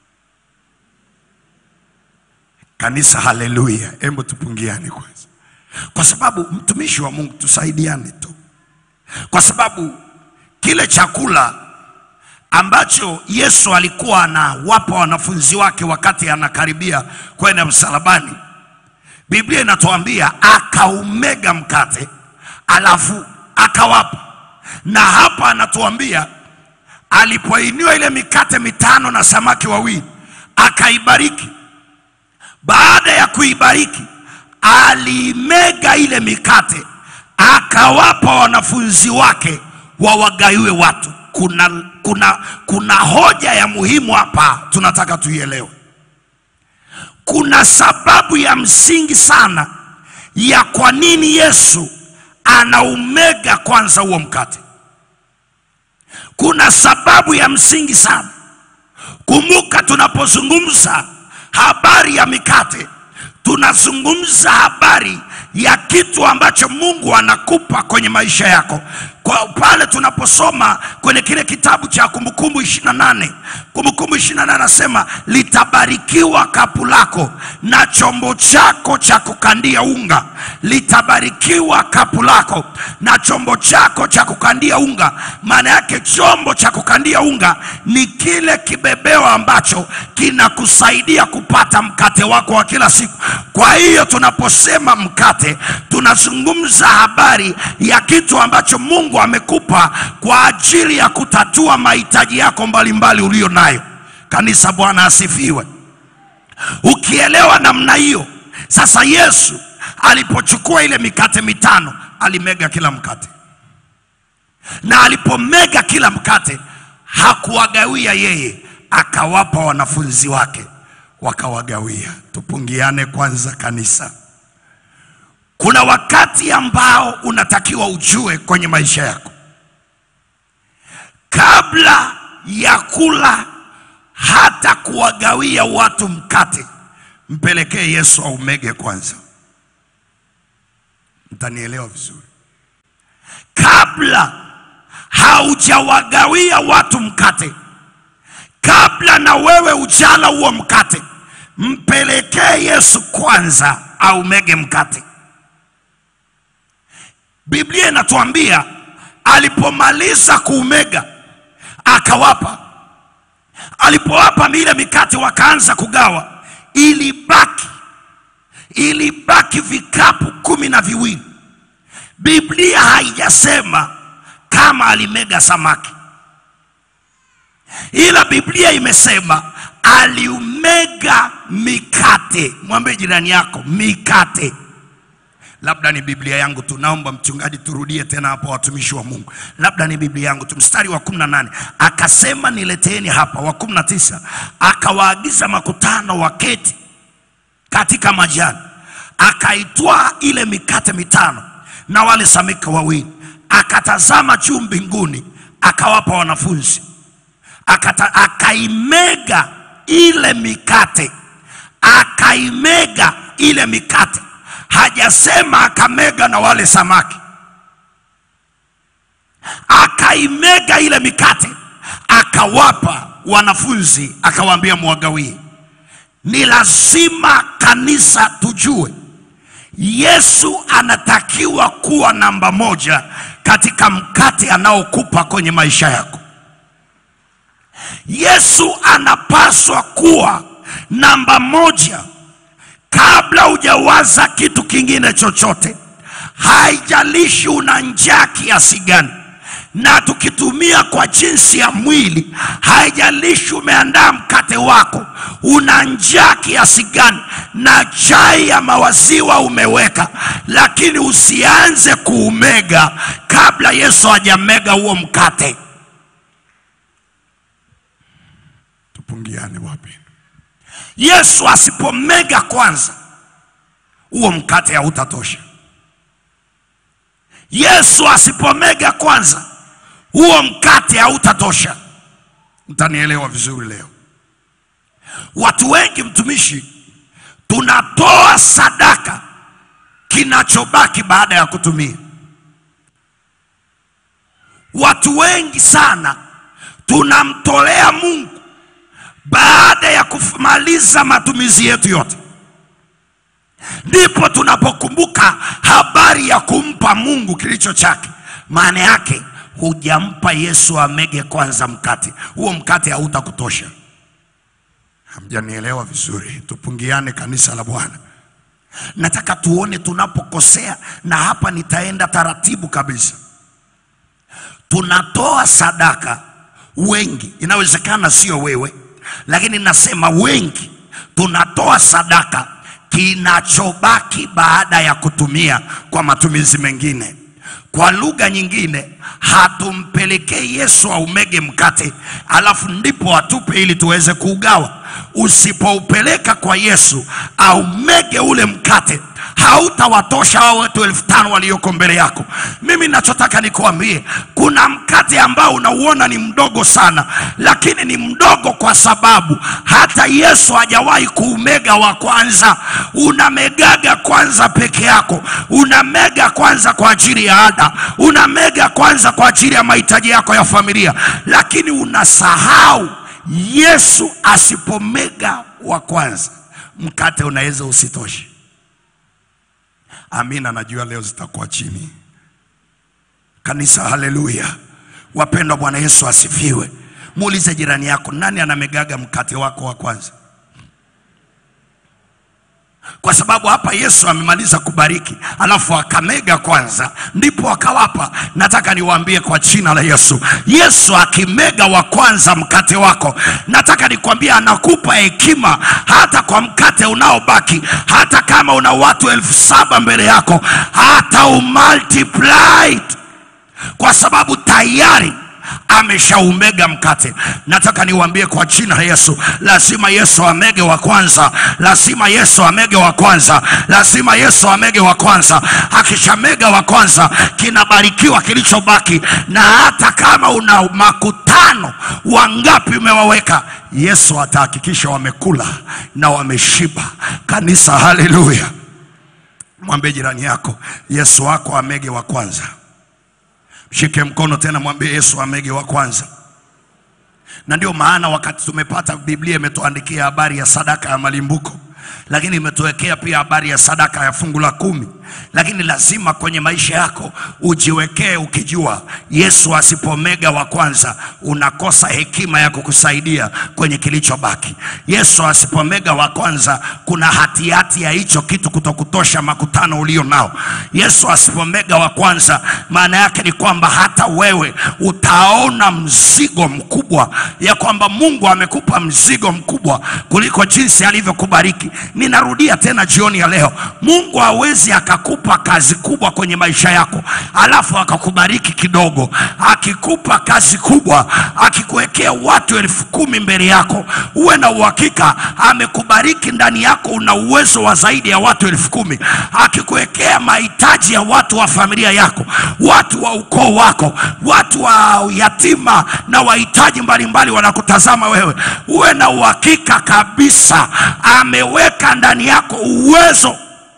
kanisa haleluya hebu tupungiane kwanza kwa sababu mtumishi wa mungu tusaidiane tu kwa sababu kile chakula ambacho yesu alikuwa anawapa wanafunzi wake wakati anakaribia kwenda msalabani biblia inatuambia akaumega mkate alafu akawapa na hapa anatuambia alipoiniwa ile mikate mitano na samaki wawili akaibariki baada ya kuibariki alimega ile mikate akawapa wanafunzi wake wawagaiwe watu kuna, kuna, kuna hoja ya muhimu hapa tunataka tuielewe kuna sababu ya msingi sana ya kwa nini yesu anaumega kwanza huo mkate kuna sababu ya msingi sana kumbuka tunapozungumza habari ya mikate tunazungumza habari ya kitu ambacho mungu anakupa kwenye maisha yako kwa pale tunaposoma kwenye kile kitabu cha kumbukumbu 28 kumbukumbu 28 anasema litabarikiwa kapu lako na chombo chako cha kukandia unga litabarikiwa kapu lako na chombo chako cha kukandia unga maana yake chombo cha kukandia unga ni kile kibebeo ambacho kinakusaidia kupata mkate wako wa kila siku kwa hiyo tunaposema mkate tunazungumza habari ya kitu ambacho mungu amekupa kwa ajili ya kutatua mahitaji yako mbalimbali uliyo nayo kanisa bwana asifiwe ukielewa namna hiyo sasa yesu alipochukua ile mikate mitano alimega kila mkate na alipomega kila mkate hakuwagawia yeye akawapa wanafunzi wake wakawagawia tupungiane kwanza kanisa kuna wakati ambao unatakiwa ujue kwenye maisha yako kabla ya kula hata kuwagawia watu mkate mpelekee yesu aumege kwanza mtanielewa vizuri kabla haujawagawia watu mkate kabla na wewe ujala huo mkate mpelekee yesu kwanza aumege mkate biblia inatuambia alipomaliza kuumega akawapa alipowapa ile mikate wakaanza kugawa ilibaki ilibaki vikapu kumi na viwili biblia haijasema kama alimega samaki ila biblia imesema aliumega mikate mwambie jirani yako mikate labda ni biblia yangu tu naomba mchungaji turudie tena hapo watumishi wa mungu labda ni biblia yangu tu mstari wa 18 akasema nileteeni hapa wa 19 akawaagiza makutano waketi katika majani akaitwaa ile mikate mitano na wale samika wawili akatazama juu mbinguni akawapa wanafunzi Akata, akaimega ile mikate akaimega ile mikate hajasema akamega na wale samaki akaimega ile mikate akawapa wanafunzi akawaambia mwagawie ni lazima kanisa tujue yesu anatakiwa kuwa namba moja katika mkate anaokupa kwenye maisha yako Yesu anapaswa kuwa namba moja kabla hujawaza kitu kingine chochote. Haijalishi una njaa kiasi gani, na tukitumia kwa jinsi ya mwili, haijalishi umeandaa mkate wako, una njaa kiasi gani, na chai ya mawaziwa umeweka, lakini usianze kuumega kabla Yesu hajamega huo mkate. Tupungiane wapi? Yesu asipomega kwanza, huo mkate hautatosha. Yesu asipomega kwanza, huo mkate hautatosha. Mtanielewa vizuri leo. Watu wengi, mtumishi, tunatoa sadaka kinachobaki baada ya kutumia. Watu wengi sana tunamtolea Mungu baada ya kumaliza matumizi yetu yote, ndipo tunapokumbuka habari ya kumpa Mungu kilicho chake. Maana yake hujampa Yesu amege kwanza mkate, huo mkate hautakutosha. Hamjanielewa vizuri. Tupungiane kanisa la Bwana. Nataka tuone tunapokosea, na hapa nitaenda taratibu kabisa. Tunatoa sadaka wengi, inawezekana sio wewe, lakini nasema wengi tunatoa sadaka kinachobaki baada ya kutumia kwa matumizi mengine. Kwa lugha nyingine, hatumpelekei Yesu aumege mkate alafu ndipo atupe ili tuweze kuugawa. Usipoupeleka kwa Yesu aumege ule mkate, hautawatosha hao watu elfu tano walioko mbele yako. Mimi nachotaka nikuambie, kuna mkate ambao unauona ni mdogo sana, lakini ni mdogo kwa sababu hata Yesu hajawahi kuumega wa kwanza. Unamegaga kwanza peke yako, unamega kwanza kwa ajili ya ada, unamega kwanza kwa ajili ya mahitaji yako ya familia, lakini unasahau Yesu asipomega wa kwanza, mkate unaweza usitoshe. Amina, najua leo zitakuwa chini. Kanisa, haleluya! Wapendwa, Bwana Yesu asifiwe. Muulize jirani yako, nani anamegaga mkate wako wa kwanza? Kwa sababu hapa Yesu amemaliza kubariki, alafu akamega kwanza, ndipo akawapa. Nataka niwaambie kwa jina la Yesu, Yesu akimega wa kwanza mkate wako, nataka nikwambie, anakupa hekima hata kwa mkate unaobaki, hata kama una watu elfu saba mbele yako, hata umultiply kwa sababu tayari ameshaumega mkate. Nataka niwaambie kwa jina la Yesu, lazima Yesu amege wa kwanza, lazima Yesu amege wa kwanza, lazima Yesu amege wa kwanza. Akishamega wa kwanza, kinabarikiwa kilichobaki, na hata kama una makutano wangapi umewaweka, Yesu atahakikisha wamekula na wameshiba. Kanisa, haleluya! Mwambie jirani yako, Yesu wako amege wa kwanza. Mshike mkono tena, mwambie Yesu amege wa kwanza. Na ndio maana wakati tumepata Biblia imetuandikia habari ya sadaka ya malimbuko, lakini imetuwekea pia habari ya sadaka ya fungu la kumi. Lakini lazima kwenye maisha yako ujiwekee ukijua, Yesu asipomega wa kwanza, unakosa hekima ya kukusaidia kwenye kilichobaki. Yesu asipomega wa kwanza, kuna hatihati ya hicho kitu kutokutosha makutano ulio nao. Yesu asipomega wa kwanza, maana yake ni kwamba hata wewe utaona mzigo mkubwa, ya kwamba Mungu amekupa mzigo mkubwa kuliko jinsi alivyokubariki. Ninarudia tena jioni ya leo, Mungu hawezi akakupa kazi kubwa kwenye maisha yako alafu akakubariki kidogo. Akikupa kazi kubwa, akikuwekea watu elfu kumi mbele yako, uwe na uhakika amekubariki ndani yako, una uwezo wa zaidi ya watu elfu kumi. Akikuwekea mahitaji ya watu wa familia yako, watu wa ukoo wako, watu wa yatima na wahitaji mbalimbali wanakutazama wewe, uwe na uhakika kabisa ameweka ndani yako uwezo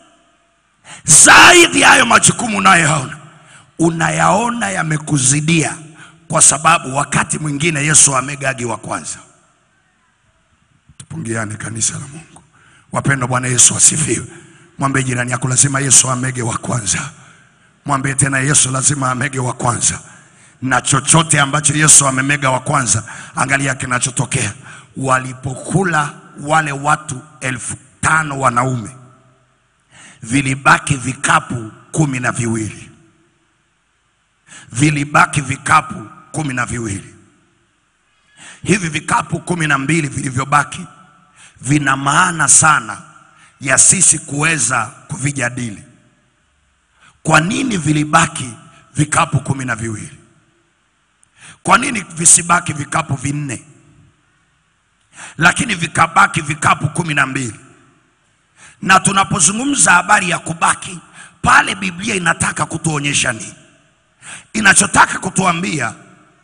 zaidi ya hayo majukumu unayoyaona, unayaona yamekuzidia, kwa sababu wakati mwingine Yesu amegagi wa kwanza. Tupungiane kanisa la Mungu. Wapendwa, Bwana Yesu asifiwe. Mwambie jirani yako, lazima Yesu amege wa kwanza. Mwambie tena, Yesu lazima amege wa kwanza. na chochote ambacho Yesu amemega wa kwanza, angalia kinachotokea. Walipokula wale watu elfu tano wanaume, vilibaki vikapu kumi na viwili, vilibaki vikapu kumi na viwili. Hivi vikapu kumi na mbili vilivyobaki vina maana sana ya sisi kuweza kuvijadili. Kwa nini vilibaki vikapu kumi na viwili? Kwa nini visibaki vikapu vinne, lakini vikabaki vikapu kumi na mbili? Na tunapozungumza habari ya kubaki pale, Biblia inataka kutuonyesha nini? Inachotaka kutuambia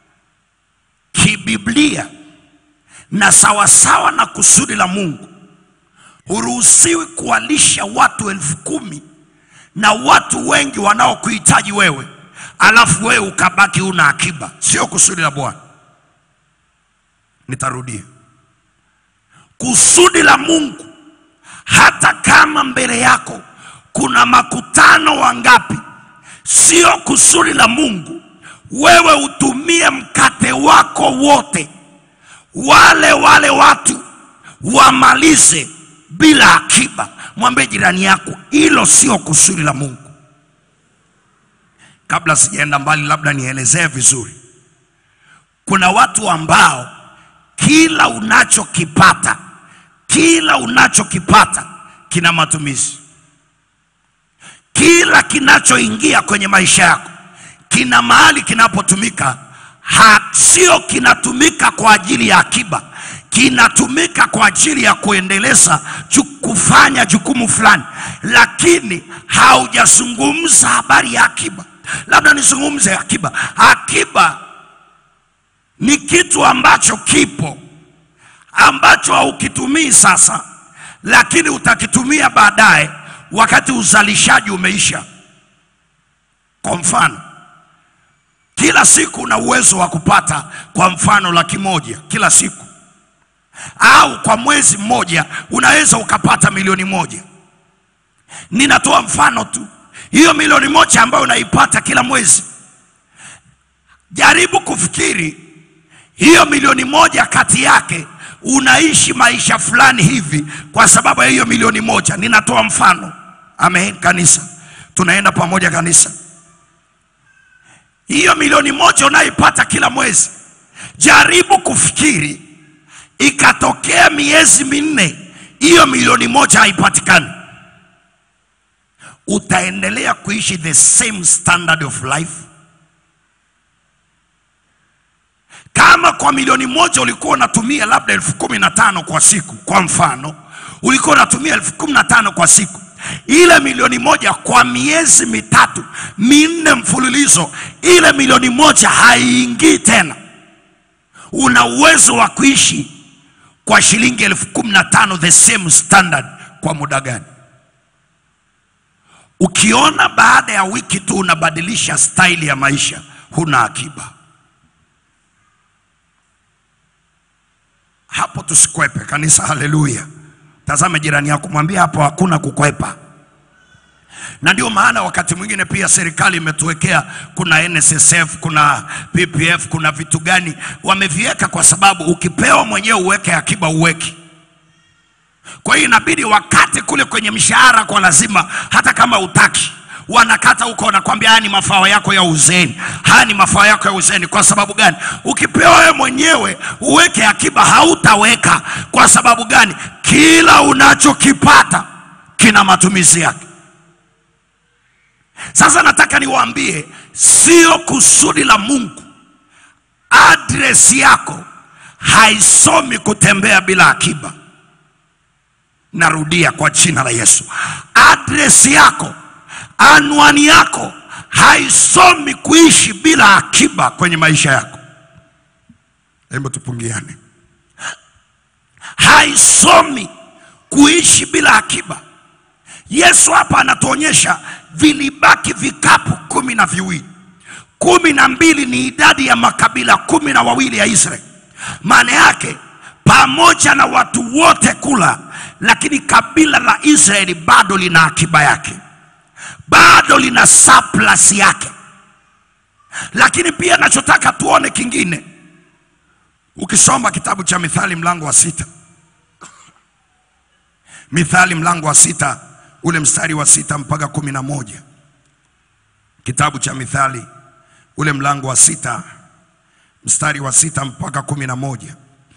kibiblia na sawasawa na kusudi la Mungu, huruhusiwi kuwalisha watu elfu kumi na watu wengi wanaokuhitaji wewe, alafu wewe ukabaki una akiba. Sio kusudi la Bwana. Nitarudia, kusudi la Mungu, hata kama mbele yako kuna makutano wangapi, sio kusudi la Mungu wewe utumie mkate wako wote, wale wale watu wamalize bila akiba. Mwambie jirani yako, hilo sio kusudi la Mungu. Kabla sijaenda mbali, labda nielezee vizuri. Kuna watu ambao kila unachokipata, kila unachokipata kina matumizi. Kila kinachoingia kwenye maisha yako kina mahali kinapotumika, ha- sio kinatumika kwa ajili ya akiba, kinatumika kwa ajili ya kuendeleza ju, kufanya jukumu fulani, lakini haujazungumza habari ya akiba. Labda nizungumze akiba. Akiba ni kitu ambacho kipo ambacho haukitumii sasa, lakini utakitumia baadaye wakati uzalishaji umeisha. Kwa mfano, kila siku una uwezo wa kupata kwa mfano laki moja kila siku, au kwa mwezi mmoja unaweza ukapata milioni moja. Ninatoa mfano tu, hiyo milioni moja ambayo unaipata kila mwezi, jaribu kufikiri hiyo milioni moja kati yake unaishi maisha fulani hivi kwa sababu ya hiyo milioni moja. Ninatoa mfano. Amen, kanisa, tunaenda pamoja kanisa. Hiyo milioni moja unayoipata kila mwezi, jaribu kufikiri, ikatokea miezi minne hiyo milioni moja haipatikani, utaendelea kuishi the same standard of life? Kama kwa milioni moja ulikuwa unatumia labda elfu kumi na tano kwa siku, kwa mfano, ulikuwa unatumia elfu kumi na tano kwa siku, ile milioni moja kwa miezi mitatu minne mfululizo, ile milioni moja haiingii tena. Una uwezo wa kuishi kwa shilingi elfu kumi na tano the same standard kwa muda gani? Ukiona baada ya wiki tu unabadilisha staili ya maisha, huna akiba. Hapo tusikwepe kanisa, haleluya. Tazame jirani yako, mwambie hapo hakuna kukwepa. Na ndio maana wakati mwingine pia serikali imetuwekea, kuna NSSF, kuna PPF, kuna vitu gani wameviweka, kwa sababu ukipewa mwenyewe uweke akiba uweki. Kwa hiyo inabidi wakate kule kwenye mshahara kwa lazima, hata kama utaki wanakata huko, wanakwambia haya ni mafao yako ya uzeeni, haya ni mafao yako ya uzeeni. Kwa sababu gani? Ukipewa wewe mwenyewe uweke akiba, hautaweka. Kwa sababu gani? Kila unachokipata kina matumizi yake. Sasa nataka niwaambie, sio kusudi la Mungu adresi yako haisomi kutembea bila akiba. Narudia kwa jina la Yesu, adresi yako anwani yako haisomi kuishi bila akiba kwenye maisha yako. Hebu tupungiane, haisomi kuishi bila akiba. Yesu hapa anatuonyesha vilibaki vikapu kumi na viwili. Kumi na mbili ni idadi ya makabila kumi na wawili ya Israeli. Maana yake pamoja na watu wote kula, lakini kabila la Israeli bado lina akiba yake bado lina surplus yake. lakini pia nachotaka tuone kingine ukisoma kitabu cha mithali mlango wa sita mithali mlango wa sita ule mstari wa sita mpaka kumi na moja kitabu cha mithali ule mlango wa sita mstari wa sita mpaka kumi na moja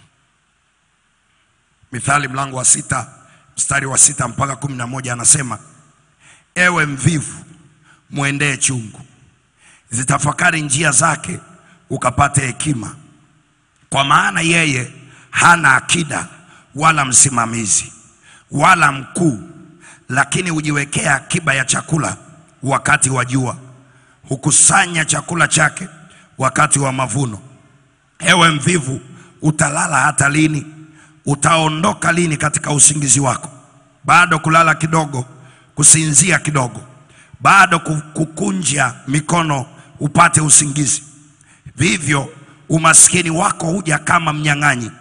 mithali mlango wa sita mstari wa sita mpaka kumi na moja anasema ewe mvivu mwendee chungu zitafakari njia zake ukapate hekima kwa maana yeye hana akida wala msimamizi wala mkuu lakini hujiwekea akiba ya chakula wakati wa jua hukusanya chakula chake wakati wa mavuno ewe mvivu utalala hata lini utaondoka lini katika usingizi wako bado kulala kidogo kusinzia kidogo bado ku- kukunja mikono upate usingizi vivyo umaskini wako huja kama mnyang'anyi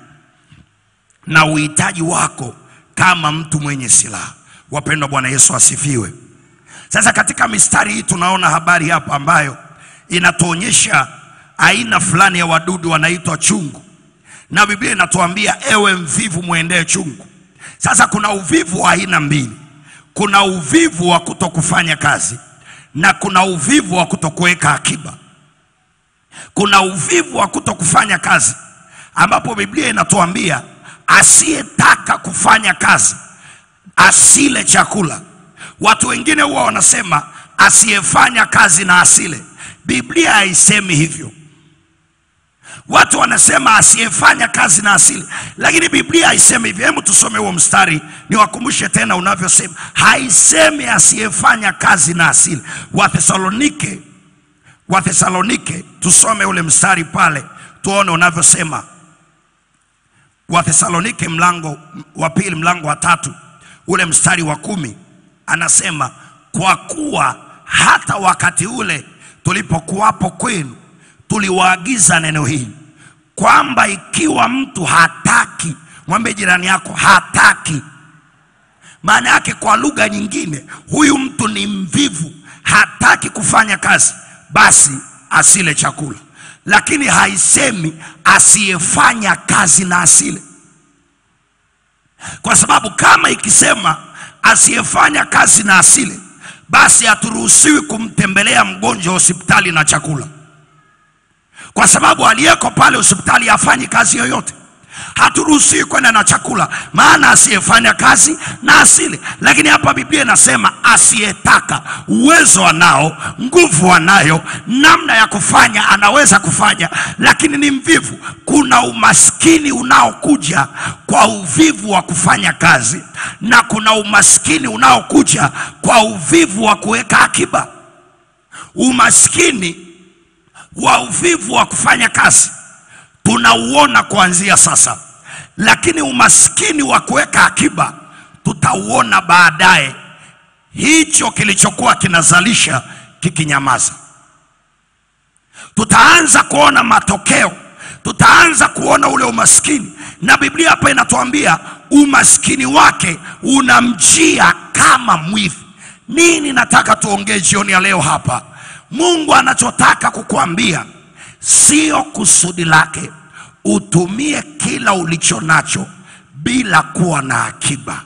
na uhitaji wako kama mtu mwenye silaha wapendwa bwana yesu asifiwe sasa katika mistari hii tunaona habari hapa ambayo inatuonyesha aina fulani ya wadudu wanaitwa chungu na biblia inatuambia ewe mvivu mwendee chungu sasa kuna uvivu wa aina mbili kuna uvivu wa kutokufanya kazi na kuna uvivu wa kutokuweka akiba kuna uvivu wa kutokufanya kazi ambapo biblia inatuambia asiyetaka kufanya kazi asile chakula watu wengine huwa wanasema asiyefanya kazi na asile biblia haisemi hivyo watu wanasema asiyefanya kazi na asili lakini biblia haisemi hivyo hebu tusome huo mstari niwakumbushe tena unavyosema haisemi asiyefanya kazi na asili wathesalonike wathesalonike tusome ule mstari pale tuone unavyosema wathesalonike mlango wa pili mlango wa tatu ule mstari wa kumi anasema kwa kuwa hata wakati ule tulipokuwapo kwenu tuliwaagiza neno hili kwamba ikiwa mtu hataki mwambie jirani yako hataki maana yake kwa lugha nyingine huyu mtu ni mvivu hataki kufanya kazi basi asile chakula lakini haisemi asiyefanya kazi na asile kwa sababu kama ikisema asiyefanya kazi na asile basi haturuhusiwi kumtembelea mgonjwa hospitali na chakula kwa sababu aliyeko pale hospitali hafanyi kazi yoyote haturuhusiwi kwenda na chakula maana asiyefanya kazi na asile lakini hapa biblia inasema asiyetaka uwezo anao nguvu anayo namna ya kufanya anaweza kufanya lakini ni mvivu kuna umaskini unaokuja kwa uvivu wa kufanya kazi na kuna umaskini unaokuja kwa uvivu wa kuweka akiba umaskini wa uvivu wa kufanya kazi tunauona kuanzia sasa lakini umaskini wa kuweka akiba tutauona baadaye hicho kilichokuwa kinazalisha kikinyamaza tutaanza kuona matokeo tutaanza kuona ule umaskini na biblia hapa inatuambia umaskini wake unamjia kama mwivi nini nataka tuongee jioni ya leo hapa mungu anachotaka kukuambia sio kusudi lake utumie kila ulicho nacho bila kuwa na akiba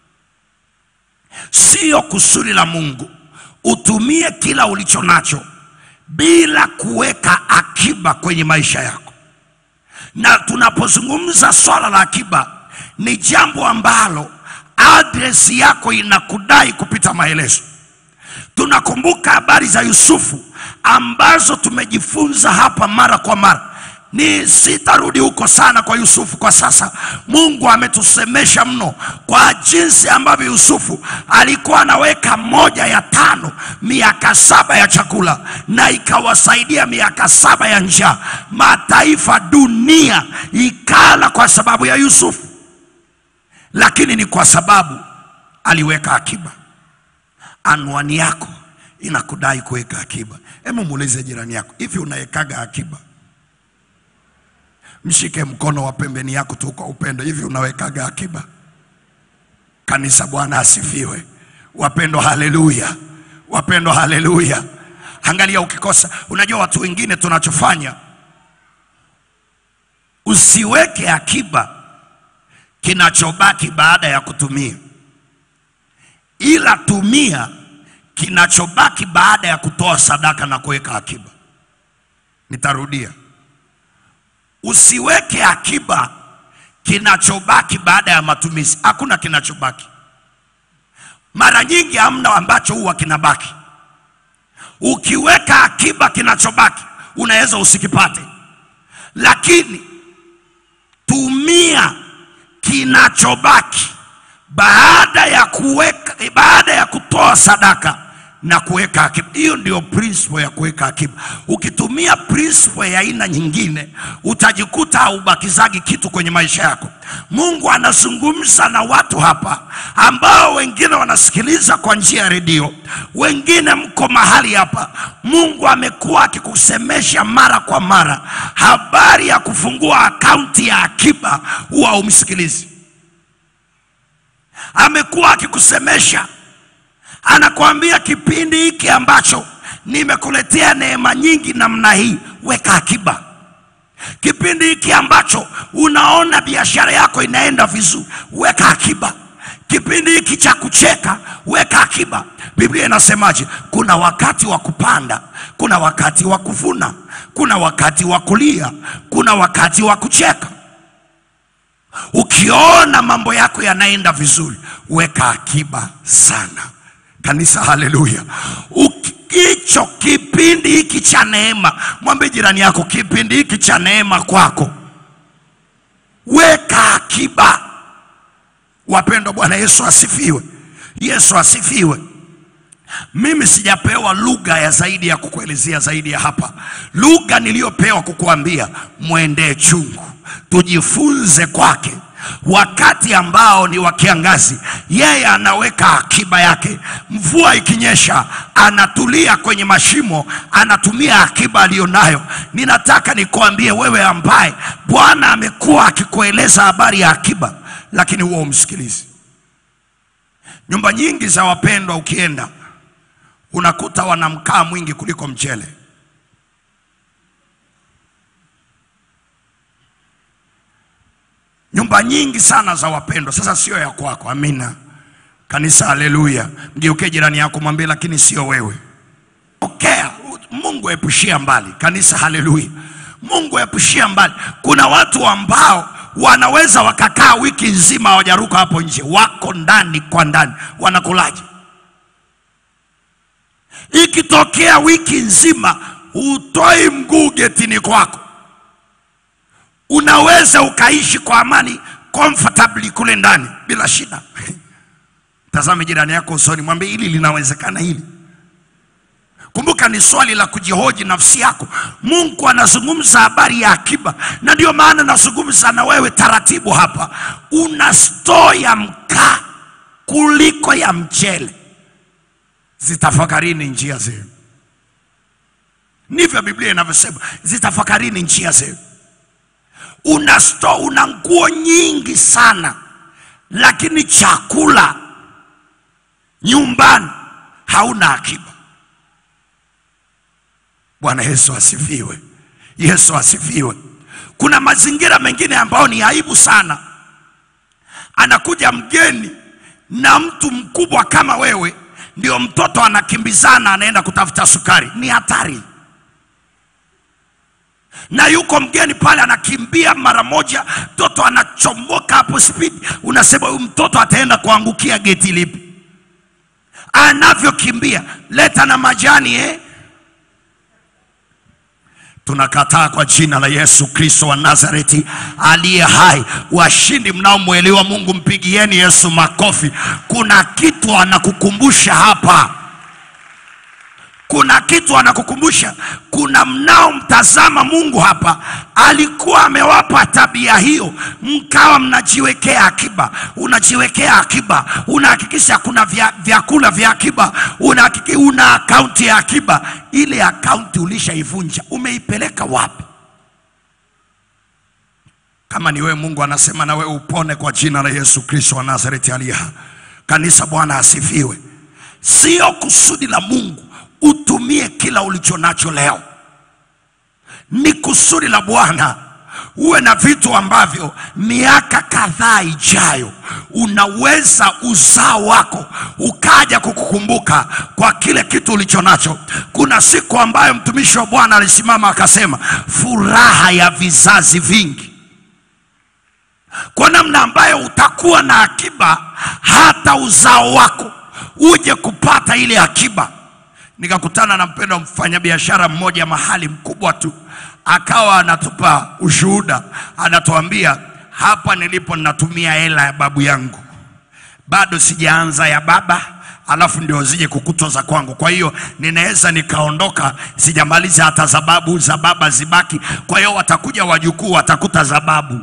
sio kusudi la mungu utumie kila ulicho nacho bila kuweka akiba kwenye maisha yako na tunapozungumza swala la akiba ni jambo ambalo adresi yako inakudai kupita maelezo tunakumbuka habari za yusufu ambazo tumejifunza hapa mara kwa mara ni sitarudi huko sana kwa yusufu kwa sasa mungu ametusemesha mno kwa jinsi ambavyo yusufu alikuwa anaweka moja ya tano miaka saba ya chakula na ikawasaidia miaka saba ya njaa mataifa dunia ikala kwa sababu ya yusufu lakini ni kwa sababu aliweka akiba anwani yako inakudai kuweka akiba hebu muulize jirani yako hivi unawekaga akiba mshike mkono wa pembeni yako tu kwa upendo hivi unawekaga akiba kanisa bwana asifiwe wapendwa haleluya wapendwa haleluya angalia ukikosa unajua watu wengine tunachofanya usiweke akiba kinachobaki baada ya kutumia ila tumia kinachobaki baada ya kutoa sadaka na kuweka akiba nitarudia usiweke akiba kinachobaki baada ya matumizi hakuna kinachobaki mara nyingi hamna ambacho huwa kinabaki ukiweka akiba kinachobaki unaweza usikipate lakini tumia kinachobaki baada ya kuweka baada ya kutoa sadaka na kuweka akiba. Hiyo ndio principle ya kuweka akiba. Ukitumia principle ya aina nyingine, utajikuta haubakizagi kitu kwenye maisha yako. Mungu anazungumza na watu hapa ambao wengine wanasikiliza kwa njia ya redio, wengine mko mahali hapa. Mungu amekuwa akikusemesha mara kwa mara habari ya kufungua akaunti ya akiba, huwa umsikilizi. Amekuwa akikusemesha anakuambia kipindi hiki ambacho nimekuletea neema nyingi namna hii, weka akiba. Kipindi hiki ambacho unaona biashara yako inaenda vizuri, weka akiba. Kipindi hiki cha kucheka, weka akiba. Biblia inasemaje? Kuna wakati wa kupanda, kuna wakati wa kuvuna, kuna wakati wa kulia, kuna wakati wa kucheka. Ukiona mambo yako yanaenda vizuri, weka akiba sana. Kanisa, haleluya! Uki- Hicho kipindi hiki cha neema, mwambie jirani yako, kipindi hiki cha neema kwako, weka akiba. Wapendwa, Bwana Yesu asifiwe. Yesu asifiwe. Mimi sijapewa lugha ya zaidi ya kukuelezea zaidi ya hapa. Lugha niliyopewa kukuambia, mwendee chungu, tujifunze kwake. Wakati ambao ni wa kiangazi, yeye anaweka akiba yake. Mvua ikinyesha, anatulia kwenye mashimo, anatumia akiba aliyonayo. Ninataka nikuambie wewe ambaye Bwana amekuwa akikueleza habari ya akiba, lakini huwa umsikilizi. Nyumba nyingi za wapendwa ukienda unakuta wana mkaa mwingi kuliko mchele. Nyumba nyingi sana za wapendwa, sasa sio ya kwako. Amina kanisa, haleluya. Mgeukie jirani yako, mwambie lakini sio wewe. Pokea, Mungu epushia mbali. Kanisa, haleluya. Mungu epushia mbali. Kuna watu ambao wanaweza wakakaa wiki nzima hawajaruka hapo nje, wako ndani kwa ndani, wanakulaje? Ikitokea wiki nzima utoi mguu getini kwako, unaweza ukaishi kwa amani comfortably kule ndani bila shida. Tazame jirani yako usoni, mwambie hili linawezekana hili. Kumbuka ni swali la kujihoji nafsi yako. Mungu anazungumza habari ya akiba, na ndio maana nazungumza na wewe taratibu hapa. Una store ya mkaa kuliko ya mchele. Zitafakarini njia zenu, ndivyo Biblia inavyosema. Zitafakarini njia zenu. Una store, una nguo nyingi sana, lakini chakula nyumbani hauna akiba. Bwana Yesu asifiwe. Yesu asifiwe. Kuna mazingira mengine ambayo ni aibu sana. Anakuja mgeni na mtu mkubwa kama wewe, ndio mtoto anakimbizana anaenda kutafuta sukari, ni hatari. Na yuko mgeni pale anakimbia mara moja, mtoto anachomoka hapo spidi, unasema huyu mtoto ataenda kuangukia geti lipi? Anavyokimbia, leta na majani eh? Tunakataa kwa jina la Yesu Kristo wa Nazareti aliye hai. Washindi mnaomwelewa Mungu, mpigieni Yesu makofi. Kuna kitu anakukumbusha hapa, kuna kitu anakukumbusha. Kuna mnaomtazama Mungu hapa, alikuwa amewapa tabia hiyo, mkawa mnajiwekea akiba. Unajiwekea akiba, unahakikisha kuna vya, vyakula vya akiba, unahakiki, una akaunti ya akiba. Ile akaunti ulishaivunja, umeipeleka wapi? Kama ni wewe, Mungu anasema na wewe upone kwa jina la Yesu Kristo wa Nazareti aliye hai. Kanisa, Bwana asifiwe. Sio kusudi la Mungu utumie kila ulicho nacho leo. Ni kusudi la Bwana uwe na vitu ambavyo miaka kadhaa ijayo unaweza uzao wako ukaja kukukumbuka kwa kile kitu ulicho nacho. Kuna siku ambayo mtumishi wa Bwana alisimama akasema, furaha ya vizazi vingi kwa namna ambayo utakuwa na akiba hata uzao wako uje kupata ile akiba. Nikakutana na mpendwa mfanyabiashara mmoja mahali mkubwa tu, akawa anatupa ushuhuda, anatuambia hapa nilipo ninatumia hela ya babu yangu, bado sijaanza ya baba alafu ndio zije kukutwa za kwangu. Kwa hiyo ninaweza nikaondoka, sijamaliza hata za babu, za baba zibaki. Kwa hiyo watakuja wajukuu, watakuta za babu.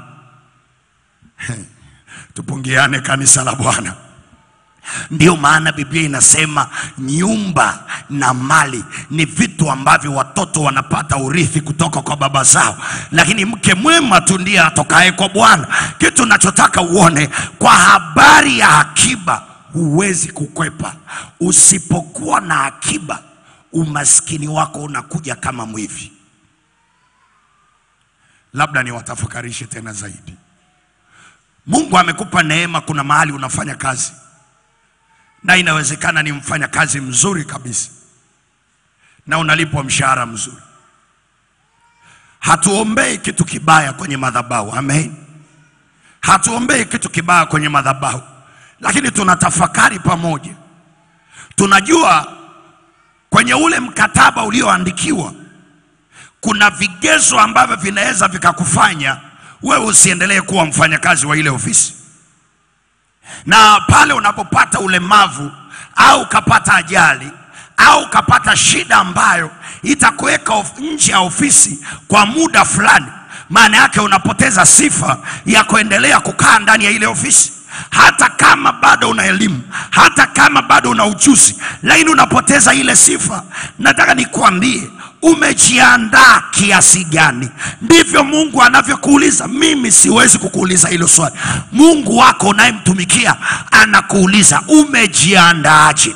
Tupungiane kanisa la Bwana. Ndiyo maana Biblia inasema nyumba na mali ni vitu ambavyo watoto wanapata urithi kutoka kwa baba zao, lakini mke mwema tu ndiye atokaye kwa Bwana. Kitu nachotaka uone kwa habari ya akiba, huwezi kukwepa. Usipokuwa na akiba, umaskini wako unakuja kama mwivi. Labda niwatafakarishe tena zaidi. Mungu amekupa neema, kuna mahali unafanya kazi na inawezekana ni mfanya kazi mzuri kabisa na unalipwa mshahara mzuri. Hatuombei kitu kibaya kwenye madhabahu, amen. Hatuombei kitu kibaya kwenye madhabahu, lakini tunatafakari pamoja. Tunajua kwenye ule mkataba ulioandikiwa kuna vigezo ambavyo vinaweza vikakufanya wewe usiendelee kuwa mfanyakazi wa ile ofisi na pale unapopata ulemavu au ukapata ajali au ukapata shida ambayo itakuweka of- nje ya ofisi kwa muda fulani, maana yake unapoteza sifa ya kuendelea kukaa ndani ya ile ofisi, hata kama bado una elimu, hata kama bado una ujuzi, lakini unapoteza ile sifa. Nataka nikuambie umejiandaa kiasi gani? Ndivyo Mungu anavyokuuliza. Mimi siwezi kukuuliza hilo swali. Mungu wako unayemtumikia anakuuliza umejiandaaje?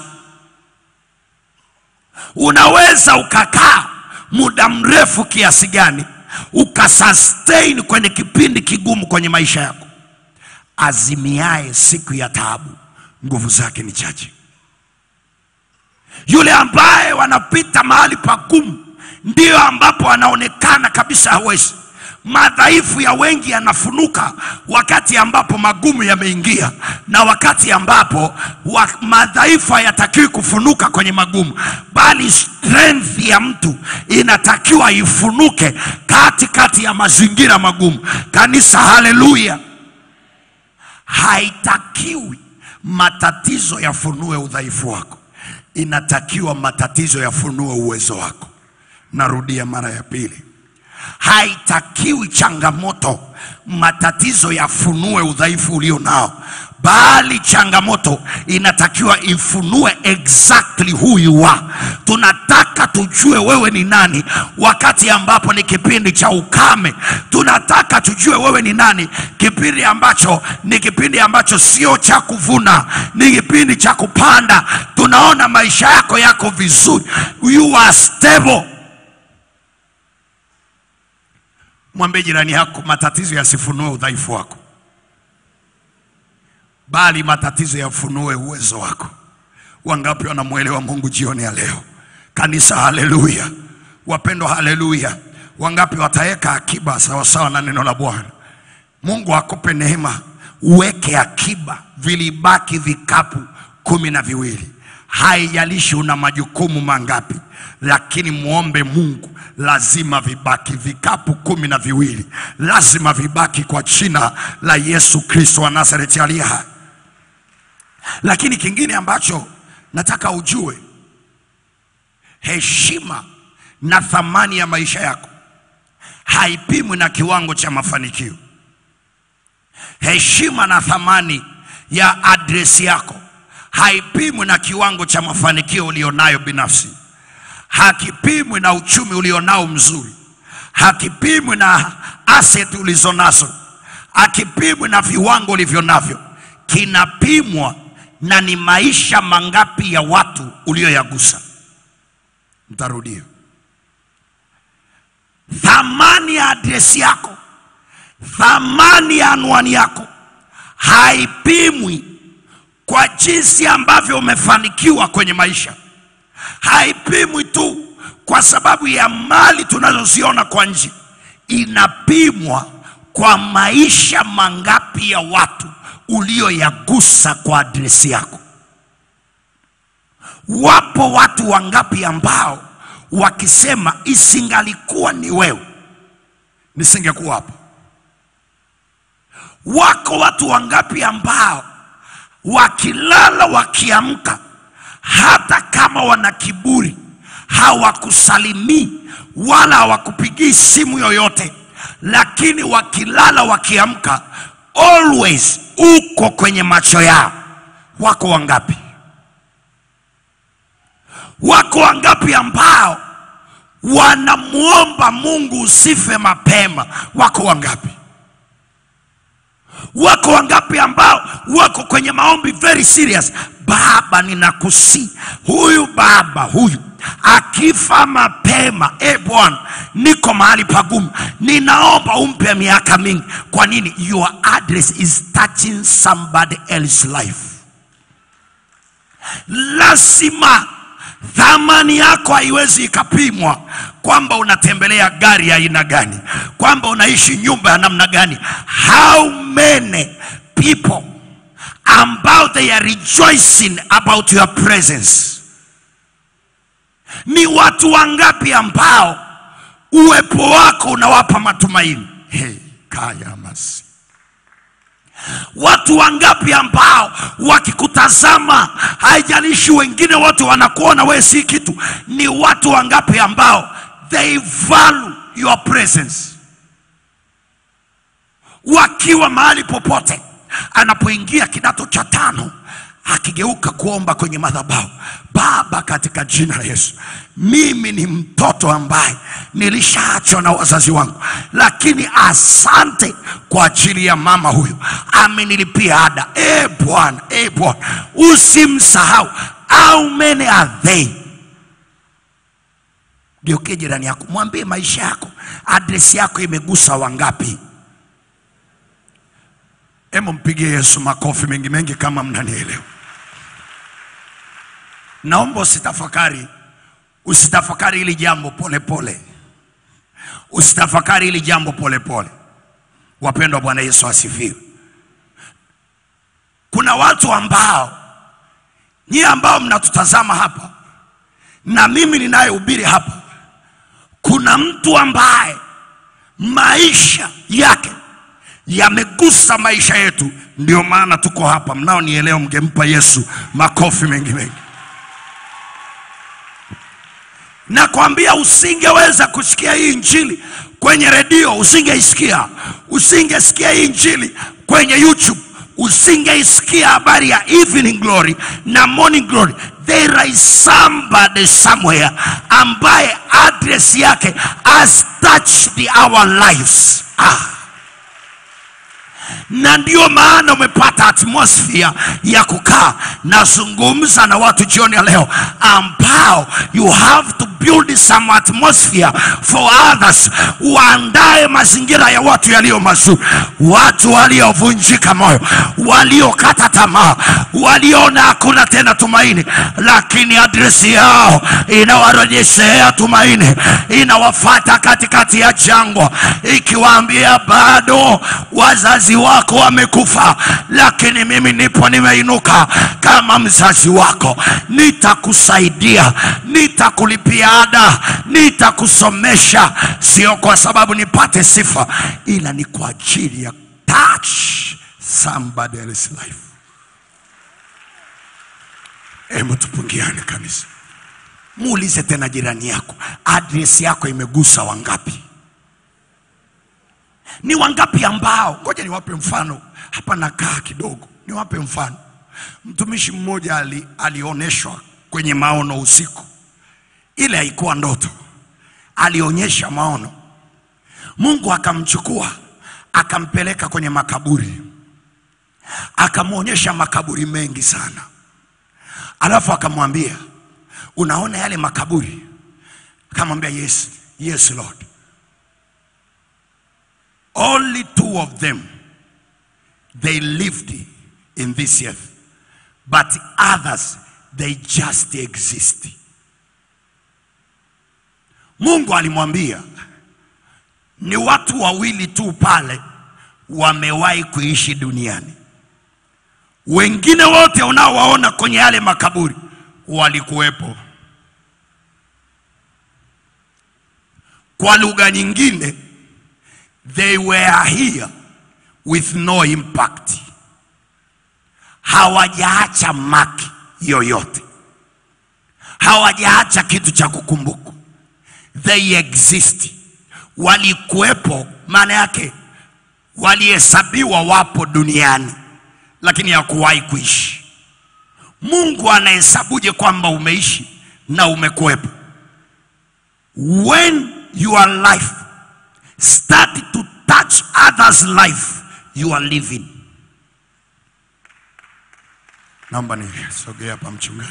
Unaweza ukakaa muda mrefu kiasi gani ukasustain kwenye kipindi kigumu kwenye maisha yako. Azimiaye siku ya taabu, nguvu zake ni chache. Yule ambaye wanapita mahali pagumu ndiyo ambapo anaonekana kabisa hawezi. Madhaifu ya wengi yanafunuka wakati ambapo magumu yameingia, na wakati ambapo wa, madhaifu hayatakiwi kufunuka kwenye magumu, bali strength ya mtu inatakiwa ifunuke katikati ya mazingira magumu. Kanisa, haleluya! Haitakiwi matatizo yafunue udhaifu wako, inatakiwa matatizo yafunue uwezo wako. Narudia mara ya pili, haitakiwi changamoto, matatizo yafunue udhaifu ulio nao, bali changamoto inatakiwa ifunue exactly who you are. Tunataka tujue wewe ni nani wakati ambapo ni kipindi cha ukame. Tunataka tujue wewe ni nani kipindi ambacho ni kipindi ambacho sio cha kuvuna, ni kipindi cha kupanda. Tunaona maisha yako yako vizuri, you are stable. Mwambie jirani yako, matatizo yasifunue udhaifu wako, bali matatizo yafunue uwezo wako. Wangapi wanamwelewa Mungu jioni ya leo? Kanisa, haleluya! Wapendwa, haleluya! Wangapi wataweka akiba sawasawa na neno la Bwana? Mungu akupe neema, uweke akiba. Vilibaki vikapu kumi na viwili. Haijalishi una majukumu mangapi, lakini muombe Mungu, lazima vibaki vikapu kumi na viwili, lazima vibaki kwa jina la Yesu Kristo wa Nazareti aliye hai. Lakini kingine ambacho nataka ujue, heshima na thamani ya maisha yako haipimwi na kiwango cha mafanikio. Heshima na thamani ya adresi yako haipimwi na kiwango cha mafanikio ulionayo binafsi, hakipimwi na uchumi ulionao mzuri, hakipimwi na asset ulizonazo, hakipimwi na viwango ulivyo navyo. Kinapimwa na ni maisha mangapi ya watu ulioyagusa. Ntarudia, thamani ya adresi yako, thamani ya anwani yako haipimwi kwa jinsi ambavyo umefanikiwa kwenye maisha, haipimwi tu kwa sababu ya mali tunazoziona kwa nje, inapimwa kwa maisha mangapi ya watu ulioyagusa kwa adresi yako. Wapo watu wangapi ambao wakisema isingalikuwa ni wewe nisingekuwa hapa. Wako watu wangapi ambao wakilala wakiamka, hata kama wana kiburi, hawakusalimii wala hawakupigii simu yoyote, lakini wakilala wakiamka, always uko kwenye macho yao. Wako wangapi? Wako wangapi ambao wanamwomba Mungu usife mapema? Wako wangapi? Wako wangapi ambao wako kwenye maombi very serious? Baba, ninakusi huyu baba huyu akifa mapema, e Bwana, niko mahali pagumu, ninaomba umpe miaka mingi. Kwa nini? Your address is touching somebody else's life. Lazima thamani yako haiwezi ikapimwa kwamba unatembelea gari ya aina gani, kwamba unaishi nyumba ya namna gani. How many people ambao they are rejoicing about your presence? Ni watu wangapi ambao uwepo wako unawapa matumaini? Hey, kaya masi Watu wangapi ambao wakikutazama, haijalishi wengine wote wanakuona wewe si kitu. Ni watu wangapi ambao they value your presence, wakiwa mahali popote. Anapoingia kidato cha tano, akigeuka kuomba kwenye madhabahu, Baba, katika jina la Yesu, mimi ni mtoto ambaye nilishaachwa na wazazi wangu, lakini asante kwa ajili ya mama huyu, amenilipia ada. E Bwana, e Bwana, usimsahau. How many are they? Geukie jirani yako, mwambie maisha yako, adresi yako imegusa wangapi? Hebu mpigie Yesu makofi mengi mengi kama mnanielewa. Naomba usitafakari, usitafakari hili jambo polepole, usitafakari hili jambo polepole. Wapendwa, Bwana Yesu asifiwe. Kuna watu ambao nyie ambao mnatutazama hapa na mimi ninayehubiri hapa, kuna mtu ambaye maisha yake yamegusa maisha yetu, ndio maana tuko hapa. Mnaonielewa, mngempa Yesu makofi mengi mengi. Nakwambia usingeweza kusikia hii injili kwenye redio, usingeisikia. Usingesikia hii injili kwenye YouTube, usingeisikia habari ya evening glory na morning glory. There is somebody somewhere ambaye address yake has touched our lives. Ah na ndio maana umepata atmosphere ya kukaa nazungumza na watu jioni ya leo ambao you have to build some atmosphere for others waandae mazingira ya watu yaliyo mazuri watu waliovunjika moyo waliokata tamaa waliona hakuna tena tumaini lakini adresi yao inawarejeshea tumaini inawafata katikati ya jangwa ikiwaambia bado wazazi wako wamekufa lakini mimi nipo nimeinuka kama mzazi wako nitakusaidia nitakulipia ada nitakusomesha sio kwa sababu nipate sifa ila ni kwa ajili ya touch somebody else's life hebu tupungiane kanisa muulize tena jirani yako adresi yako imegusa wangapi ni wangapi ambao, ngoja niwape mfano hapa, nakaa kidogo, niwape mfano. Mtumishi mmoja ali, alioneshwa kwenye maono usiku, ile haikuwa ndoto, alionyesha maono. Mungu akamchukua akampeleka kwenye makaburi, akamwonyesha makaburi mengi sana, alafu akamwambia, unaona yale makaburi, akamwambia yes, yes Lord. Only two of them they lived in this earth, but others they just exist. Mungu alimwambia ni watu wawili tu pale wamewahi kuishi duniani. Wengine wote unaowaona kwenye yale makaburi walikuwepo. Kwa lugha nyingine, they were here with no impact, hawajaacha maki yoyote, hawajaacha kitu cha kukumbuka. They exist, walikuwepo, maana yake walihesabiwa wapo duniani, lakini hakuwahi kuishi. Mungu anahesabuje kwamba umeishi na umekuwepo? When your life start to touch others life you are living. Naomba nisogea hapa mchungaji.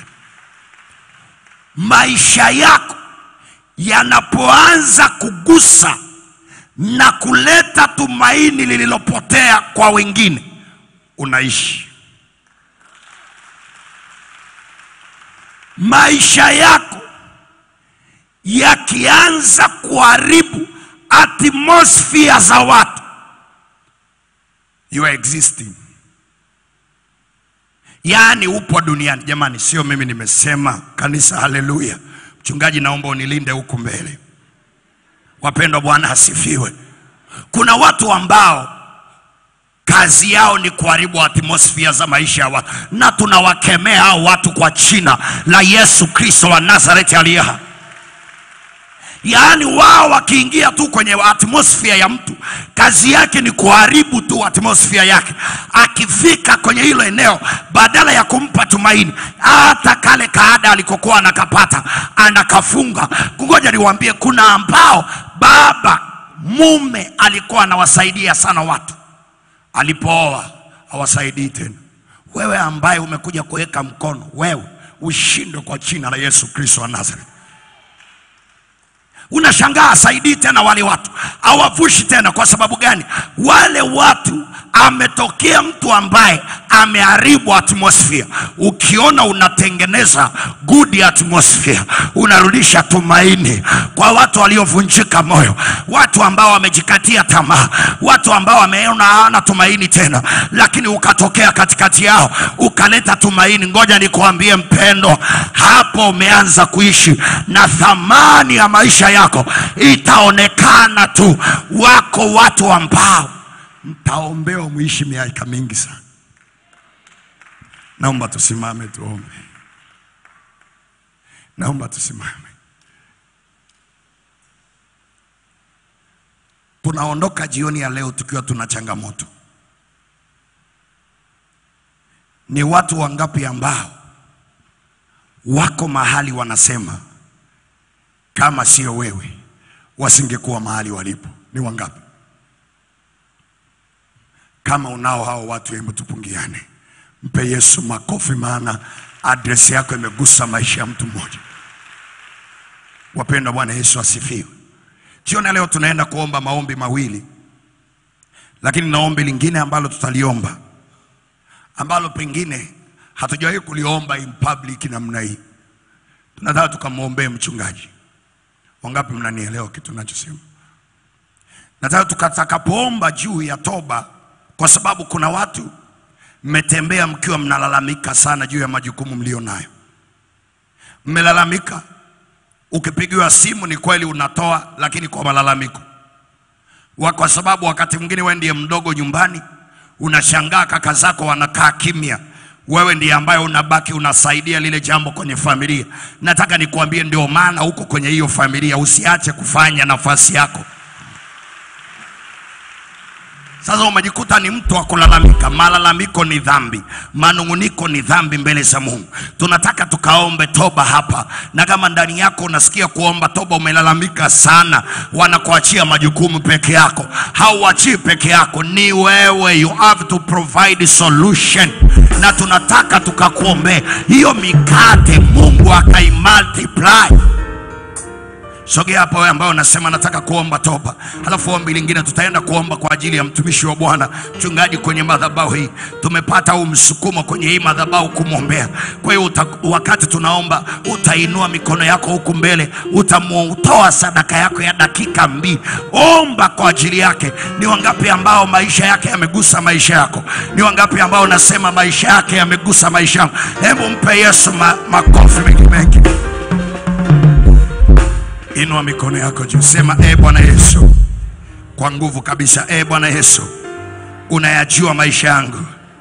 Maisha yako yanapoanza kugusa na kuleta tumaini lililopotea kwa wengine, unaishi. Maisha yako yakianza kuharibu atmosphere za watu, you are existing, yaani upo duniani. Jamani, sio mimi nimesema, kanisa, haleluya. Mchungaji, naomba unilinde huku mbele. Wapendwa, Bwana asifiwe. Kuna watu ambao kazi yao ni kuharibu atmosphere za maisha ya watu, na tunawakemea hao watu kwa jina la Yesu Kristo wa Nazareti aliye hai. Yaani wao wakiingia tu kwenye atmosphere ya mtu, kazi yake ni kuharibu tu atmosphere yake. Akifika kwenye hilo eneo, badala ya kumpa tumaini, hata kale kaada alikokuwa anakapata anakafunga. Ngoja niwaambie, kuna ambao baba mume alikuwa anawasaidia sana watu, alipooa hawasaidii tena. Wewe ambaye umekuja kuweka mkono, wewe ushindwe kwa jina la Yesu Kristo wa Nazareti. Unashangaa asaidii tena wale watu, hawavushi tena. Kwa sababu gani? Wale watu ametokea mtu ambaye ameharibu atmosphere. Ukiona unatengeneza good atmosphere, unarudisha tumaini kwa watu waliovunjika moyo, watu ambao wamejikatia tamaa, watu ambao wameona hawana tumaini tena, lakini ukatokea katikati yao ukaleta tumaini. Ngoja nikuambie mpendo, hapo umeanza kuishi na thamani ya maisha yako itaonekana tu. Wako watu ambao mtaombewa muishi miaka mingi sana. Naomba tusimame tuombe. Naomba tusimame. Tunaondoka jioni ya leo tukiwa tuna changamoto. Ni watu wangapi ambao wako mahali wanasema kama sio wewe wasingekuwa mahali walipo? Ni wangapi? Kama unao hao watu, hebu tupungiane, mpe Yesu makofi, maana adresi yako imegusa maisha ya mtu mmoja. Wapendwa, Bwana Yesu asifiwe. Jioni ya leo tunaenda kuomba maombi mawili, lakini na ombi lingine ambalo tutaliomba ambalo pengine hatujawahi kuliomba in public namna hii, tunataka tukamwombee mchungaji. Wangapi mnanielewa kitu nachosema? Nataka tukatakapoomba juu ya toba, kwa sababu kuna watu mmetembea mkiwa mnalalamika sana juu ya majukumu mlio nayo. Mmelalamika, ukipigiwa simu ni kweli unatoa, lakini kwa malalamiko wa, kwa sababu wakati mwingine wewe ndiye mdogo nyumbani, unashangaa kaka zako wanakaa kimya, wewe ndiye ambaye unabaki unasaidia lile jambo kwenye familia. Nataka nikuambie, ndio maana huko kwenye hiyo familia usiache kufanya nafasi yako. Sasa umejikuta ni mtu wa kulalamika. Malalamiko ni dhambi, manung'uniko ni dhambi mbele za Mungu. Tunataka tukaombe toba hapa, na kama ndani yako unasikia kuomba toba, umelalamika sana, wanakuachia majukumu peke yako, hauachii peke yako, ni wewe, you have to provide solution, na tunataka tukakuombea hiyo mikate, Mungu akaimultiply Sogea hapa wewe ambao unasema nataka kuomba toba, halafu ombi lingine tutaenda kuomba kwa ajili ya mtumishi wa Bwana mchungaji kwenye madhabahu hii. Tumepata huu msukumo kwenye hii madhabahu kumwombea. Kwa hiyo uta- wakati tunaomba, utainua mikono yako huku mbele, utamutoa sadaka yako ya dakika mbili. Omba kwa ajili yake. Ni wangapi ambao maisha yake yamegusa maisha yako? Ni wangapi ambao unasema maisha yake yamegusa maisha yangu? Hebu mpe Yesu ma, makofi mengi mengi. Inua mikono yako juu, sema e Bwana Yesu, kwa nguvu kabisa. E Bwana Yesu, unayajua maisha yangu.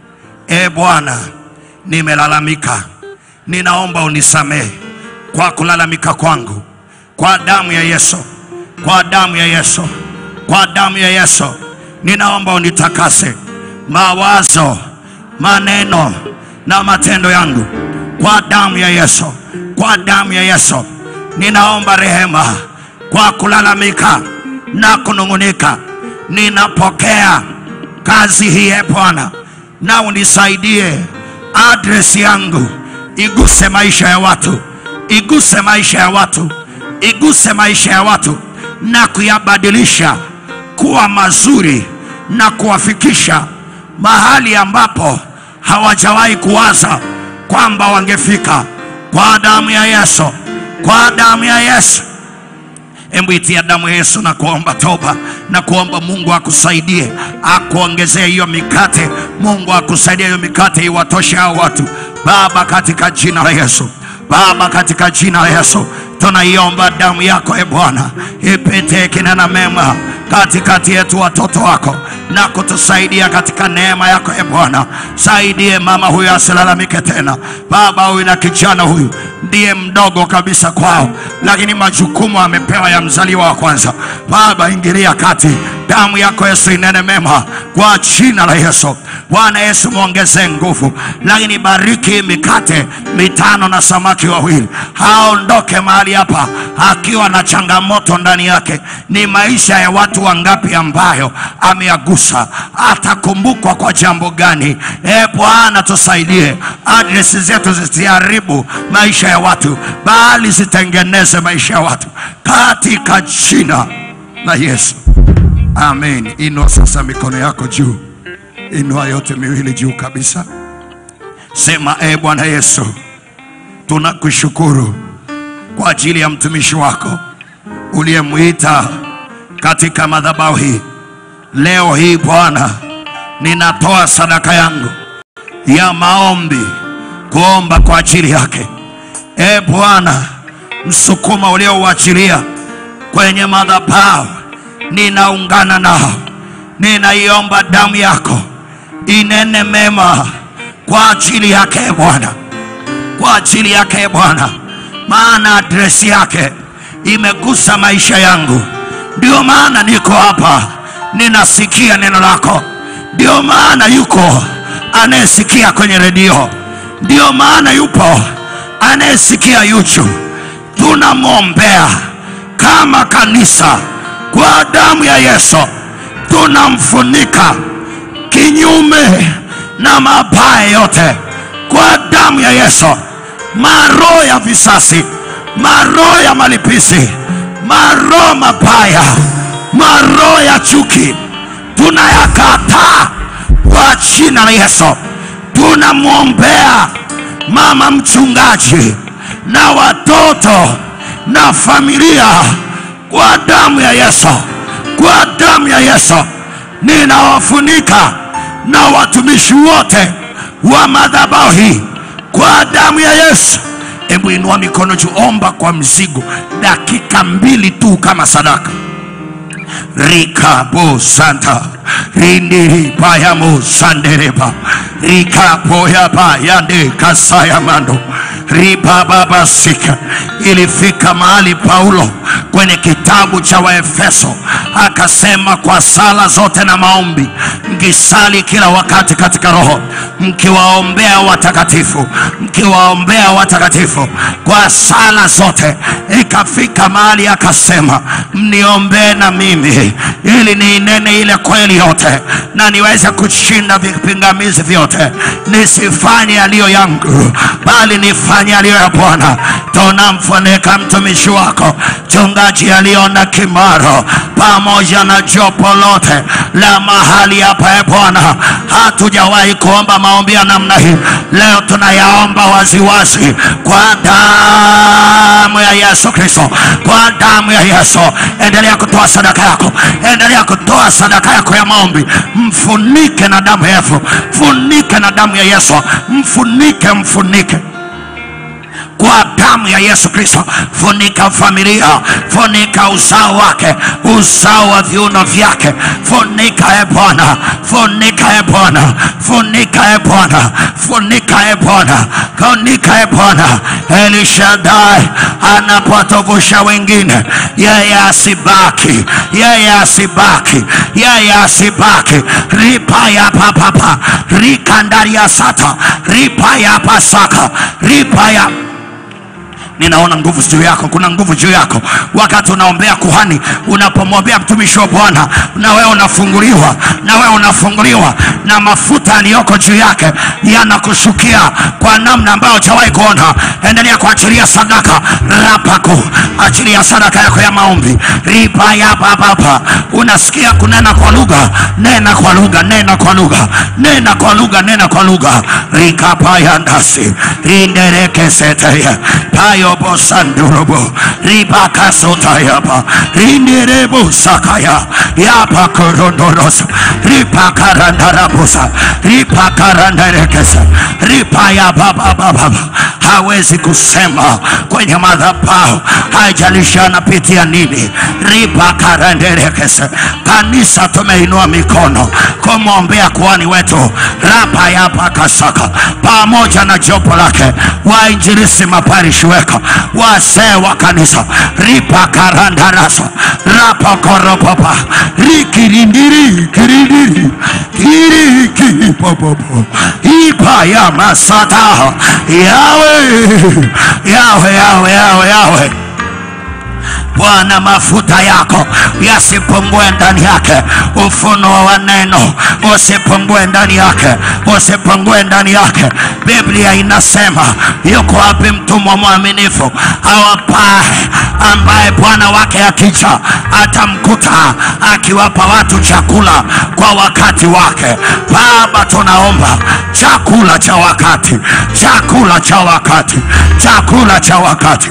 E Bwana, nimelalamika, ninaomba unisamehe kwa kulalamika kwangu, kwa damu ya Yesu, kwa damu ya Yesu, kwa damu ya Yesu, ninaomba unitakase mawazo, maneno na matendo yangu kwa damu ya Yesu, kwa damu ya Yesu. Ninaomba rehema kwa kulalamika na kunung'unika. Ninapokea kazi hii e Bwana, na unisaidie adresi yangu iguse maisha ya watu, iguse maisha ya watu, iguse maisha ya watu na kuyabadilisha kuwa mazuri na kuwafikisha mahali ambapo hawajawahi kuwaza kwamba wangefika. Kwa damu ya Yesu, kwa damu ya Yesu. Hebu itia damu ya Yesu na kuomba toba na kuomba Mungu akusaidie akuongezee hiyo mikate. Mungu akusaidie hiyo mikate iwatoshe hao watu. Baba, katika jina la Yesu, Baba, katika jina la Yesu tunaiomba damu yako e Bwana ipite kinena mema katikati yetu watoto wako na kutusaidia katika neema yako e Bwana. Saidie mama huyu asilalamike tena. Baba, huyu na kijana huyu ndiye mdogo kabisa kwao, lakini majukumu amepewa ya mzaliwa wa kwanza. Baba, ingilia kati, damu yako Yesu inene mema kwa jina la Yesu. Bwana Yesu, mwongezee nguvu, lakini bariki mikate mitano na samaki wawili, haondoke mahali hapa akiwa na changamoto ndani yake. Ni maisha ya watu wangapi ambayo ameyagusa? Atakumbukwa kwa jambo gani? E Bwana, tusaidie, adresi zetu zisiharibu maisha ya watu, bali zitengeneze maisha ya watu katika jina la Yesu, amen. Inua sasa mikono yako juu, inua yote miwili juu kabisa, sema e Bwana Yesu, tunakushukuru kwa ajili ya mtumishi wako uliyemwita katika madhabahu hii. Leo hii Bwana, ninatoa sadaka yangu ya maombi kuomba kwa ajili yake. E Bwana, msukuma uliouachilia kwenye madhabahu, ninaungana nao, ninaiomba damu yako inene mema kwa ajili yake e Bwana, kwa ajili yake e Bwana, maana adresi yake imegusa maisha yangu. Ndio maana niko hapa ninasikia neno lako, ndio maana yuko anayesikia kwenye redio, ndio maana yupo anayesikia YouTube. Tunamwombea kama kanisa kwa damu ya Yesu, tunamfunika kinyume na mabaya yote kwa damu ya Yesu, maroho ya visasi, maroho ya malipizi, maroho mabaya, maroho ya chuki tunayakataa kwa jina la Yesu. Tunamwombea mama mchungaji na watoto na familia kwa damu ya Yesu, kwa damu ya Yesu ninawafunika na watumishi wote wa madhabahu hii kwa damu ya Yesu. Hebu inua mikono juu, omba kwa mzigo, dakika mbili tu kama sadaka rikabo santa rindiri bayamo sandereba rikapoyaba yande kasayamando ribababasika. Ilifika mahali Paulo kwenye kitabu cha Waefeso akasema, kwa sala zote na maombi mkisali kila wakati katika Roho, mkiwaombea watakatifu, mkiwaombea watakatifu kwa sala zote. Ikafika mahali akasema, mniombee na mimi ili niinene ile kweli hali yote na niweze kushinda vipingamizi vyote, nisifanye yaliyo yangu, bali nifanye yaliyo ya Bwana. Tunamfunika mtumishi wako mchungaji aliona Kimaro pamoja na jopo lote la mahali hapa, e Bwana, hatujawahi kuomba maombi ya namna hii. Leo tunayaomba waziwazi kwa damu ya Yesu Kristo, kwa damu ya Yesu. Endelea kutoa sadaka yako, endelea kutoa sadaka yako ya maombi, mfunike na damu ya Yesu, mfunike na damu ya Yesu, mfunike, mfunike kwa damu ya Yesu Kristo. Funika familia, funika uzao wake, uzao wa viuno vyake, funika e Bwana, funika e Bwana, funika e Bwana, funika e Bwana, funika e Bwana. Elishadai anapotovusha wengine, yeye asibaki, yeye asibaki, yeye asibaki. ripa ya papapa rikandaria sata ripa ya pasaka ripa ya ninaona nguvu juu yako, kuna nguvu juu yako. Wakati unaombea kuhani, unapomwombea mtumishi wa Bwana, na wewe unafunguliwa, na wewe unafunguliwa, na mafuta yaliyoko juu yake yanakushukia kwa namna ambayo hujawahi kuona. Endelea kuachilia sadaka rapako, achilia sadaka yako ya maombi ripa ya bababa. Unasikia kunena kwa lugha, nena kwa lugha, nena kwa lugha, nena kwa lugha, nena kwa lugha rikapa ya ndasi rinderekeseteye payo bosandurobo ribakasotayaba rinderebo sakaya yapa korondorosa ripakarandarabosa ripakarandarekesa ripayababababa hawezi kusema kwenye madhabahu, haijalishi anapitia nini. ripakaranderekesa kanisa tumeinua mikono kumwombea kuhani wetu rapayapakasaka pamoja na jopo lake wainjilisi maparishi weka wazee wa kanisa ripakarandarasa rapakoropopa rikirindiri kirindiri kirikipopopo ipaya masata yawe yawe yawe yawe yawe Bwana, mafuta yako yasipungue ndani yake, ufunuo wa neno usipungue ndani yake, usipungue ndani yake. Biblia inasema yuko wapi mtumwa mwaminifu awapae, ambaye bwana wake akija atamkuta akiwapa watu chakula kwa wakati wake. Baba, tunaomba chakula cha wakati, chakula cha wakati, chakula cha wakati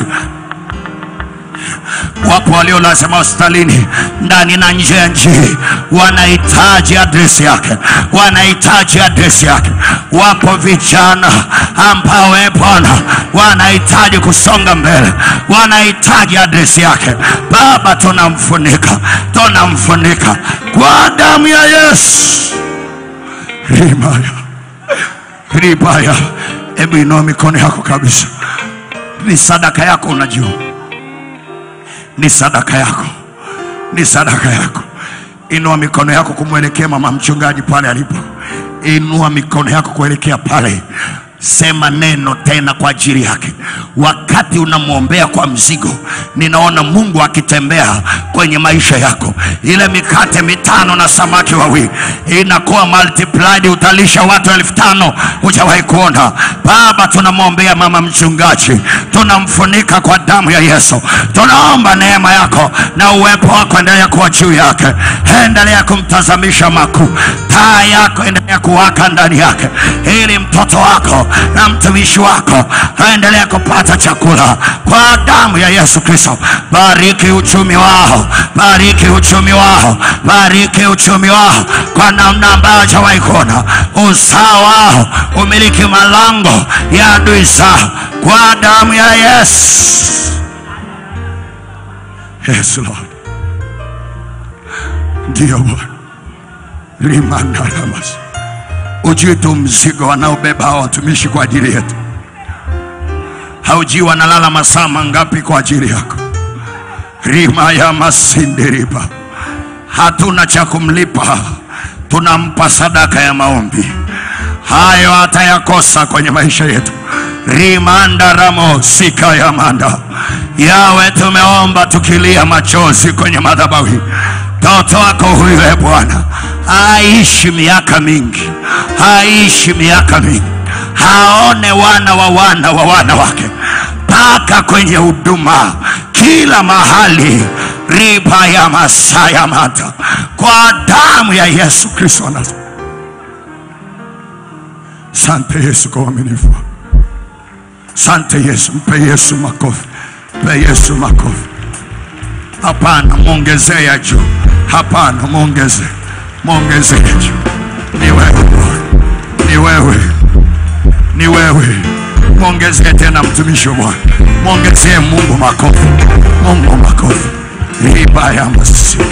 wapo waliolazima hospitalini ndani na nje ya nchi, wanahitaji adresi yake, wanahitaji adresi yake. Wapo vijana ambao e Bwana wanahitaji kusonga mbele, wanahitaji adresi yake. Baba, tunamfunika, tunamfunika kwa damu ya Yesu. Rimaya, ribaya. Hebu inua mikono yako kabisa, ni sadaka yako, unajua ni sadaka yako, ni sadaka yako. Inua mikono yako kumwelekea mama mchungaji pale alipo. Inua mikono yako kuelekea pale, sema neno tena kwa ajili yake. Wakati unamwombea kwa mzigo, ninaona Mungu akitembea kwenye maisha yako. Ile mikate mitano na samaki wawili inakuwa multiplied, utalisha watu elfu tano hujawahi kuona. Baba, tunamwombea mama mchungaji, tunamfunika kwa damu ya Yesu. Tunaomba neema yako na uwepo wako endelea kuwa juu yake, endelea kumtazamisha makuu, taa yako endelea kuwaka ndani yake, ili mtoto wako na mtumishi wako aendelea kupata chakula kwa damu ya Yesu Kristo. Bariki uchumi wao, bariki uchumi wao, bariki uchumi wao kwa namna ambayo hajawahi kuona. Uzao wao umiliki malango ya adui zao kwa damu ya Yesu. Yes, Lord. Ndiyo Bwana. Limandaramas. Ujui tu mzigo wanaobeba hao watumishi kwa ajili yetu, haujui wanalala masaa mangapi kwa ajili yako. Rima ya masindiriba, hatuna cha kumlipa, tunampa sadaka ya maombi. Hayo hatayakosa kwenye maisha yetu. rimanda ramo sika ya manda yawe, tumeomba tukilia machozi kwenye madhabahu, mtoto wako huyu e Bwana aishi miaka mingi, aishi miaka mingi, haone wana wa wana wa wana wake mpaka kwenye huduma kila mahali, riba ya masaya mata kwa damu ya Yesu Kristo wa Nazareti. Sante Yesu kwa uaminifu wako. Sante Yesu, mpe Yesu makofi, mpe Yesu makofi. Hapana, mwongezee ya juu. Hapana, mwongezee, mwongezee ya juu. Ni wewe Bwana, ni wewe, ni wewe. Mwongezee tena mtumishi wa Bwana, mwongezee Mungu makofi, Mungu makofi. Riba ya masiki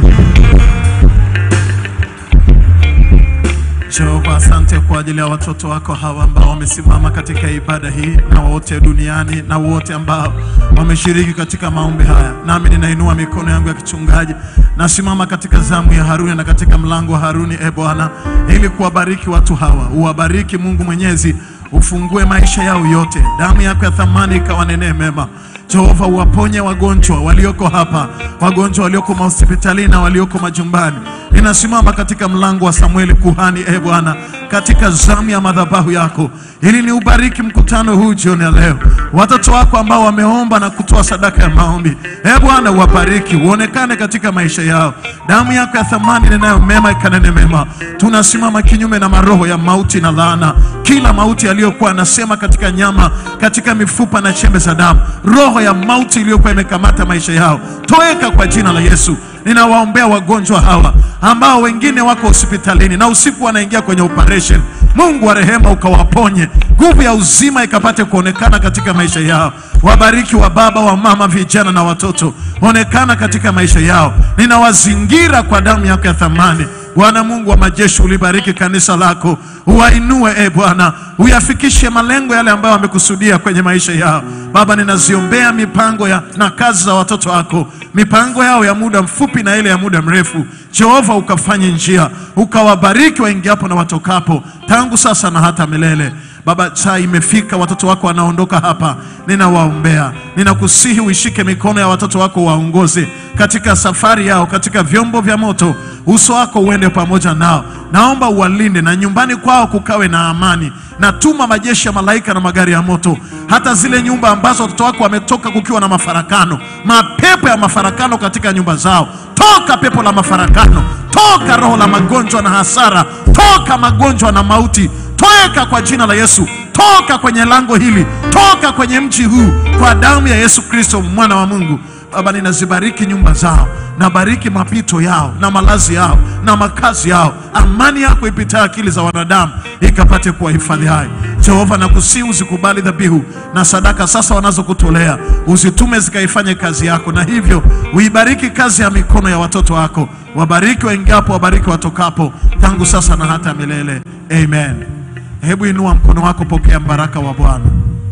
Jehova, asante kwa ajili ya watoto wako hawa ambao wamesimama katika ibada hii na wote duniani na wote ambao wameshiriki katika maombi haya. Nami ninainua mikono yangu ya kichungaji, nasimama katika zamu ya Haruni na katika mlango wa Haruni, e Bwana, ili kuwabariki watu hawa. Uwabariki Mungu Mwenyezi, ufungue maisha yao yote, damu yako ya thamani ikawanenee mema. Jehova, uwaponye wagonjwa walioko hapa, wagonjwa walioko mahospitalini na walioko majumbani. Ninasimama katika mlango wa Samueli kuhani, e Bwana, katika zamu ya madhabahu yako, ili ni ubariki mkutano huu jioni ya leo. Watoto wako ambao wameomba na kutoa sadaka ya maombi, e Bwana, uwabariki, uonekane katika maisha yao. Damu yako ya thamani nenayo mema ikanene mema. Tunasimama kinyume na maroho ya mauti na laana, kila mauti aliyokuwa anasema katika nyama, katika mifupa na chembe za damu, roho ya mauti iliyokuwa imekamata maisha yao, toweka kwa jina la Yesu. Ninawaombea wagonjwa hawa ambao wengine wako hospitalini na usiku wanaingia kwenye operation. Mungu wa rehema ukawaponye, nguvu ya uzima ikapate kuonekana katika maisha yao. Wabariki wa baba, wa mama, vijana na watoto, onekana katika maisha yao. Ninawazingira kwa damu yako ya thamani. Bwana Mungu wa majeshi, ulibariki kanisa lako, uwainue e Bwana, uyafikishe malengo yale ambayo wamekusudia kwenye maisha yao. Baba, ninaziombea mipango ya, na kazi za watoto wako, mipango yao ya muda mfupi na ile ya muda mrefu. Jehova, ukafanye njia, ukawabariki waingiapo na watokapo, tangu sasa na hata milele. Baba, saa imefika, watoto wako wanaondoka hapa, ninawaombea, ninakusihi uishike mikono ya watoto wako, waongoze katika safari yao, katika vyombo vya moto, uso wako uende pamoja nao. Naomba uwalinde na nyumbani kwao kukawe na amani. Natuma majeshi ya malaika na magari ya moto, hata zile nyumba ambazo watoto wako wametoka kukiwa na mafarakano, mapepo ya mafarakano katika nyumba zao, toka pepo la mafarakano, toka roho la magonjwa na hasara, toka magonjwa na mauti toka kwa jina la Yesu, toka kwenye lango hili, toka kwenye mji huu kwa damu ya Yesu Kristo mwana wa Mungu. Baba, ninazibariki nyumba zao, nabariki mapito yao na malazi yao na makazi yao. Amani yako ipitayo akili za wanadamu ikapate kuwahifadhi hai. Jehova, nakusihi usikubali dhabihu na sadaka sasa wanazokutolea, uzitume zikaifanye kazi yako, na hivyo uibariki kazi ya mikono ya watoto wako. Wabariki waingiapo, wabariki watokapo, tangu sasa na hata milele. Amen. Hebu inua mkono wako, pokea mbaraka wa Bwana.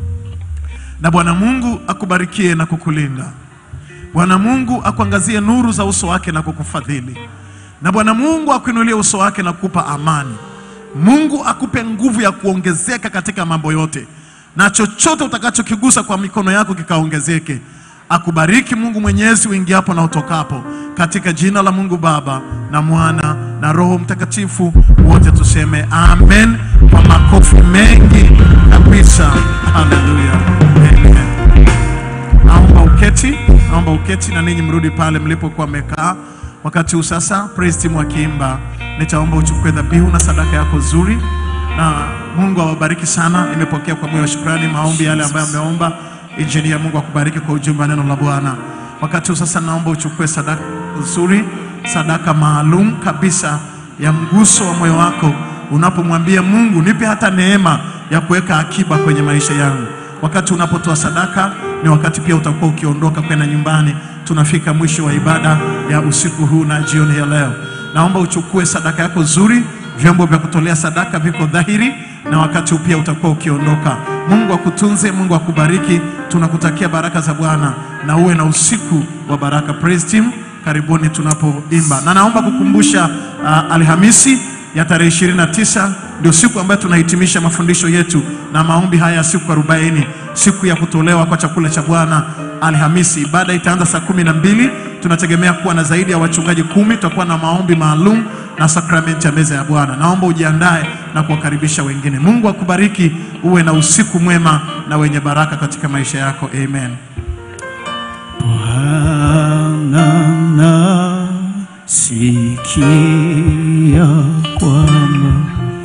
Na Bwana Mungu akubarikie na kukulinda. Bwana Mungu akuangazie nuru za uso wake na kukufadhili. Na Bwana Mungu akuinulie uso wake na kukupa amani. Mungu akupe nguvu ya kuongezeka katika mambo yote, na chochote utakachokigusa kwa mikono yako kikaongezeke. Akubariki Mungu Mwenyezi uingiapo na utokapo, katika jina la Mungu Baba na Mwana na Roho Mtakatifu. Wote tuseme amen kwa makofi mengi kabisa. Haleluya, amen. Naomba uketi, naomba uketi na ninyi mrudi pale mlipokuwa mmekaa wakati huu. Sasa praise team wakiimba, nitaomba uchukue dhabihu na sadaka yako nzuri, na Mungu awabariki sana. Nimepokea kwa moyo wa shukrani maombi yale ambayo ameomba injinia. Mungu akubariki kwa ujumbe wa neno la Bwana. Wakati huu sasa, naomba uchukue sadaka nzuri, sadaka maalum kabisa ya mguso wa moyo wako, unapomwambia Mungu, nipe hata neema ya kuweka akiba kwenye maisha yangu. Wakati unapotoa sadaka ni wakati pia utakuwa ukiondoka kwenda nyumbani. Tunafika mwisho wa ibada ya usiku huu na jioni ya leo. Naomba uchukue sadaka yako nzuri, vyombo vya kutolea sadaka viko dhahiri, na wakati huu pia utakuwa ukiondoka. Mungu akutunze, Mungu akubariki. Tunakutakia baraka za Bwana na uwe na usiku wa baraka. Praise team, karibuni tunapoimba, na naomba kukumbusha uh, Alhamisi ya tarehe 29 ndio siku ambayo tunahitimisha mafundisho yetu na maombi haya ya siku 40, siku ya kutolewa kwa chakula cha Bwana. Alhamisi ibada itaanza saa kumi na mbili tunategemea kuwa na zaidi ya wachungaji kumi. Tutakuwa na maombi maalum na sakramenti ya meza ya Bwana. Naomba ujiandae na kuwakaribisha wengine. Mungu akubariki, uwe na usiku mwema na wenye baraka katika maisha yako. Amen. Bwana nasikia kwamba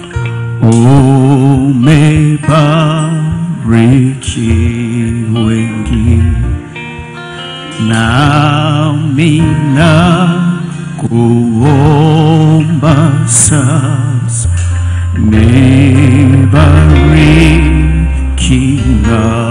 umebariki wengi, nami nakuomba sasa nibariki na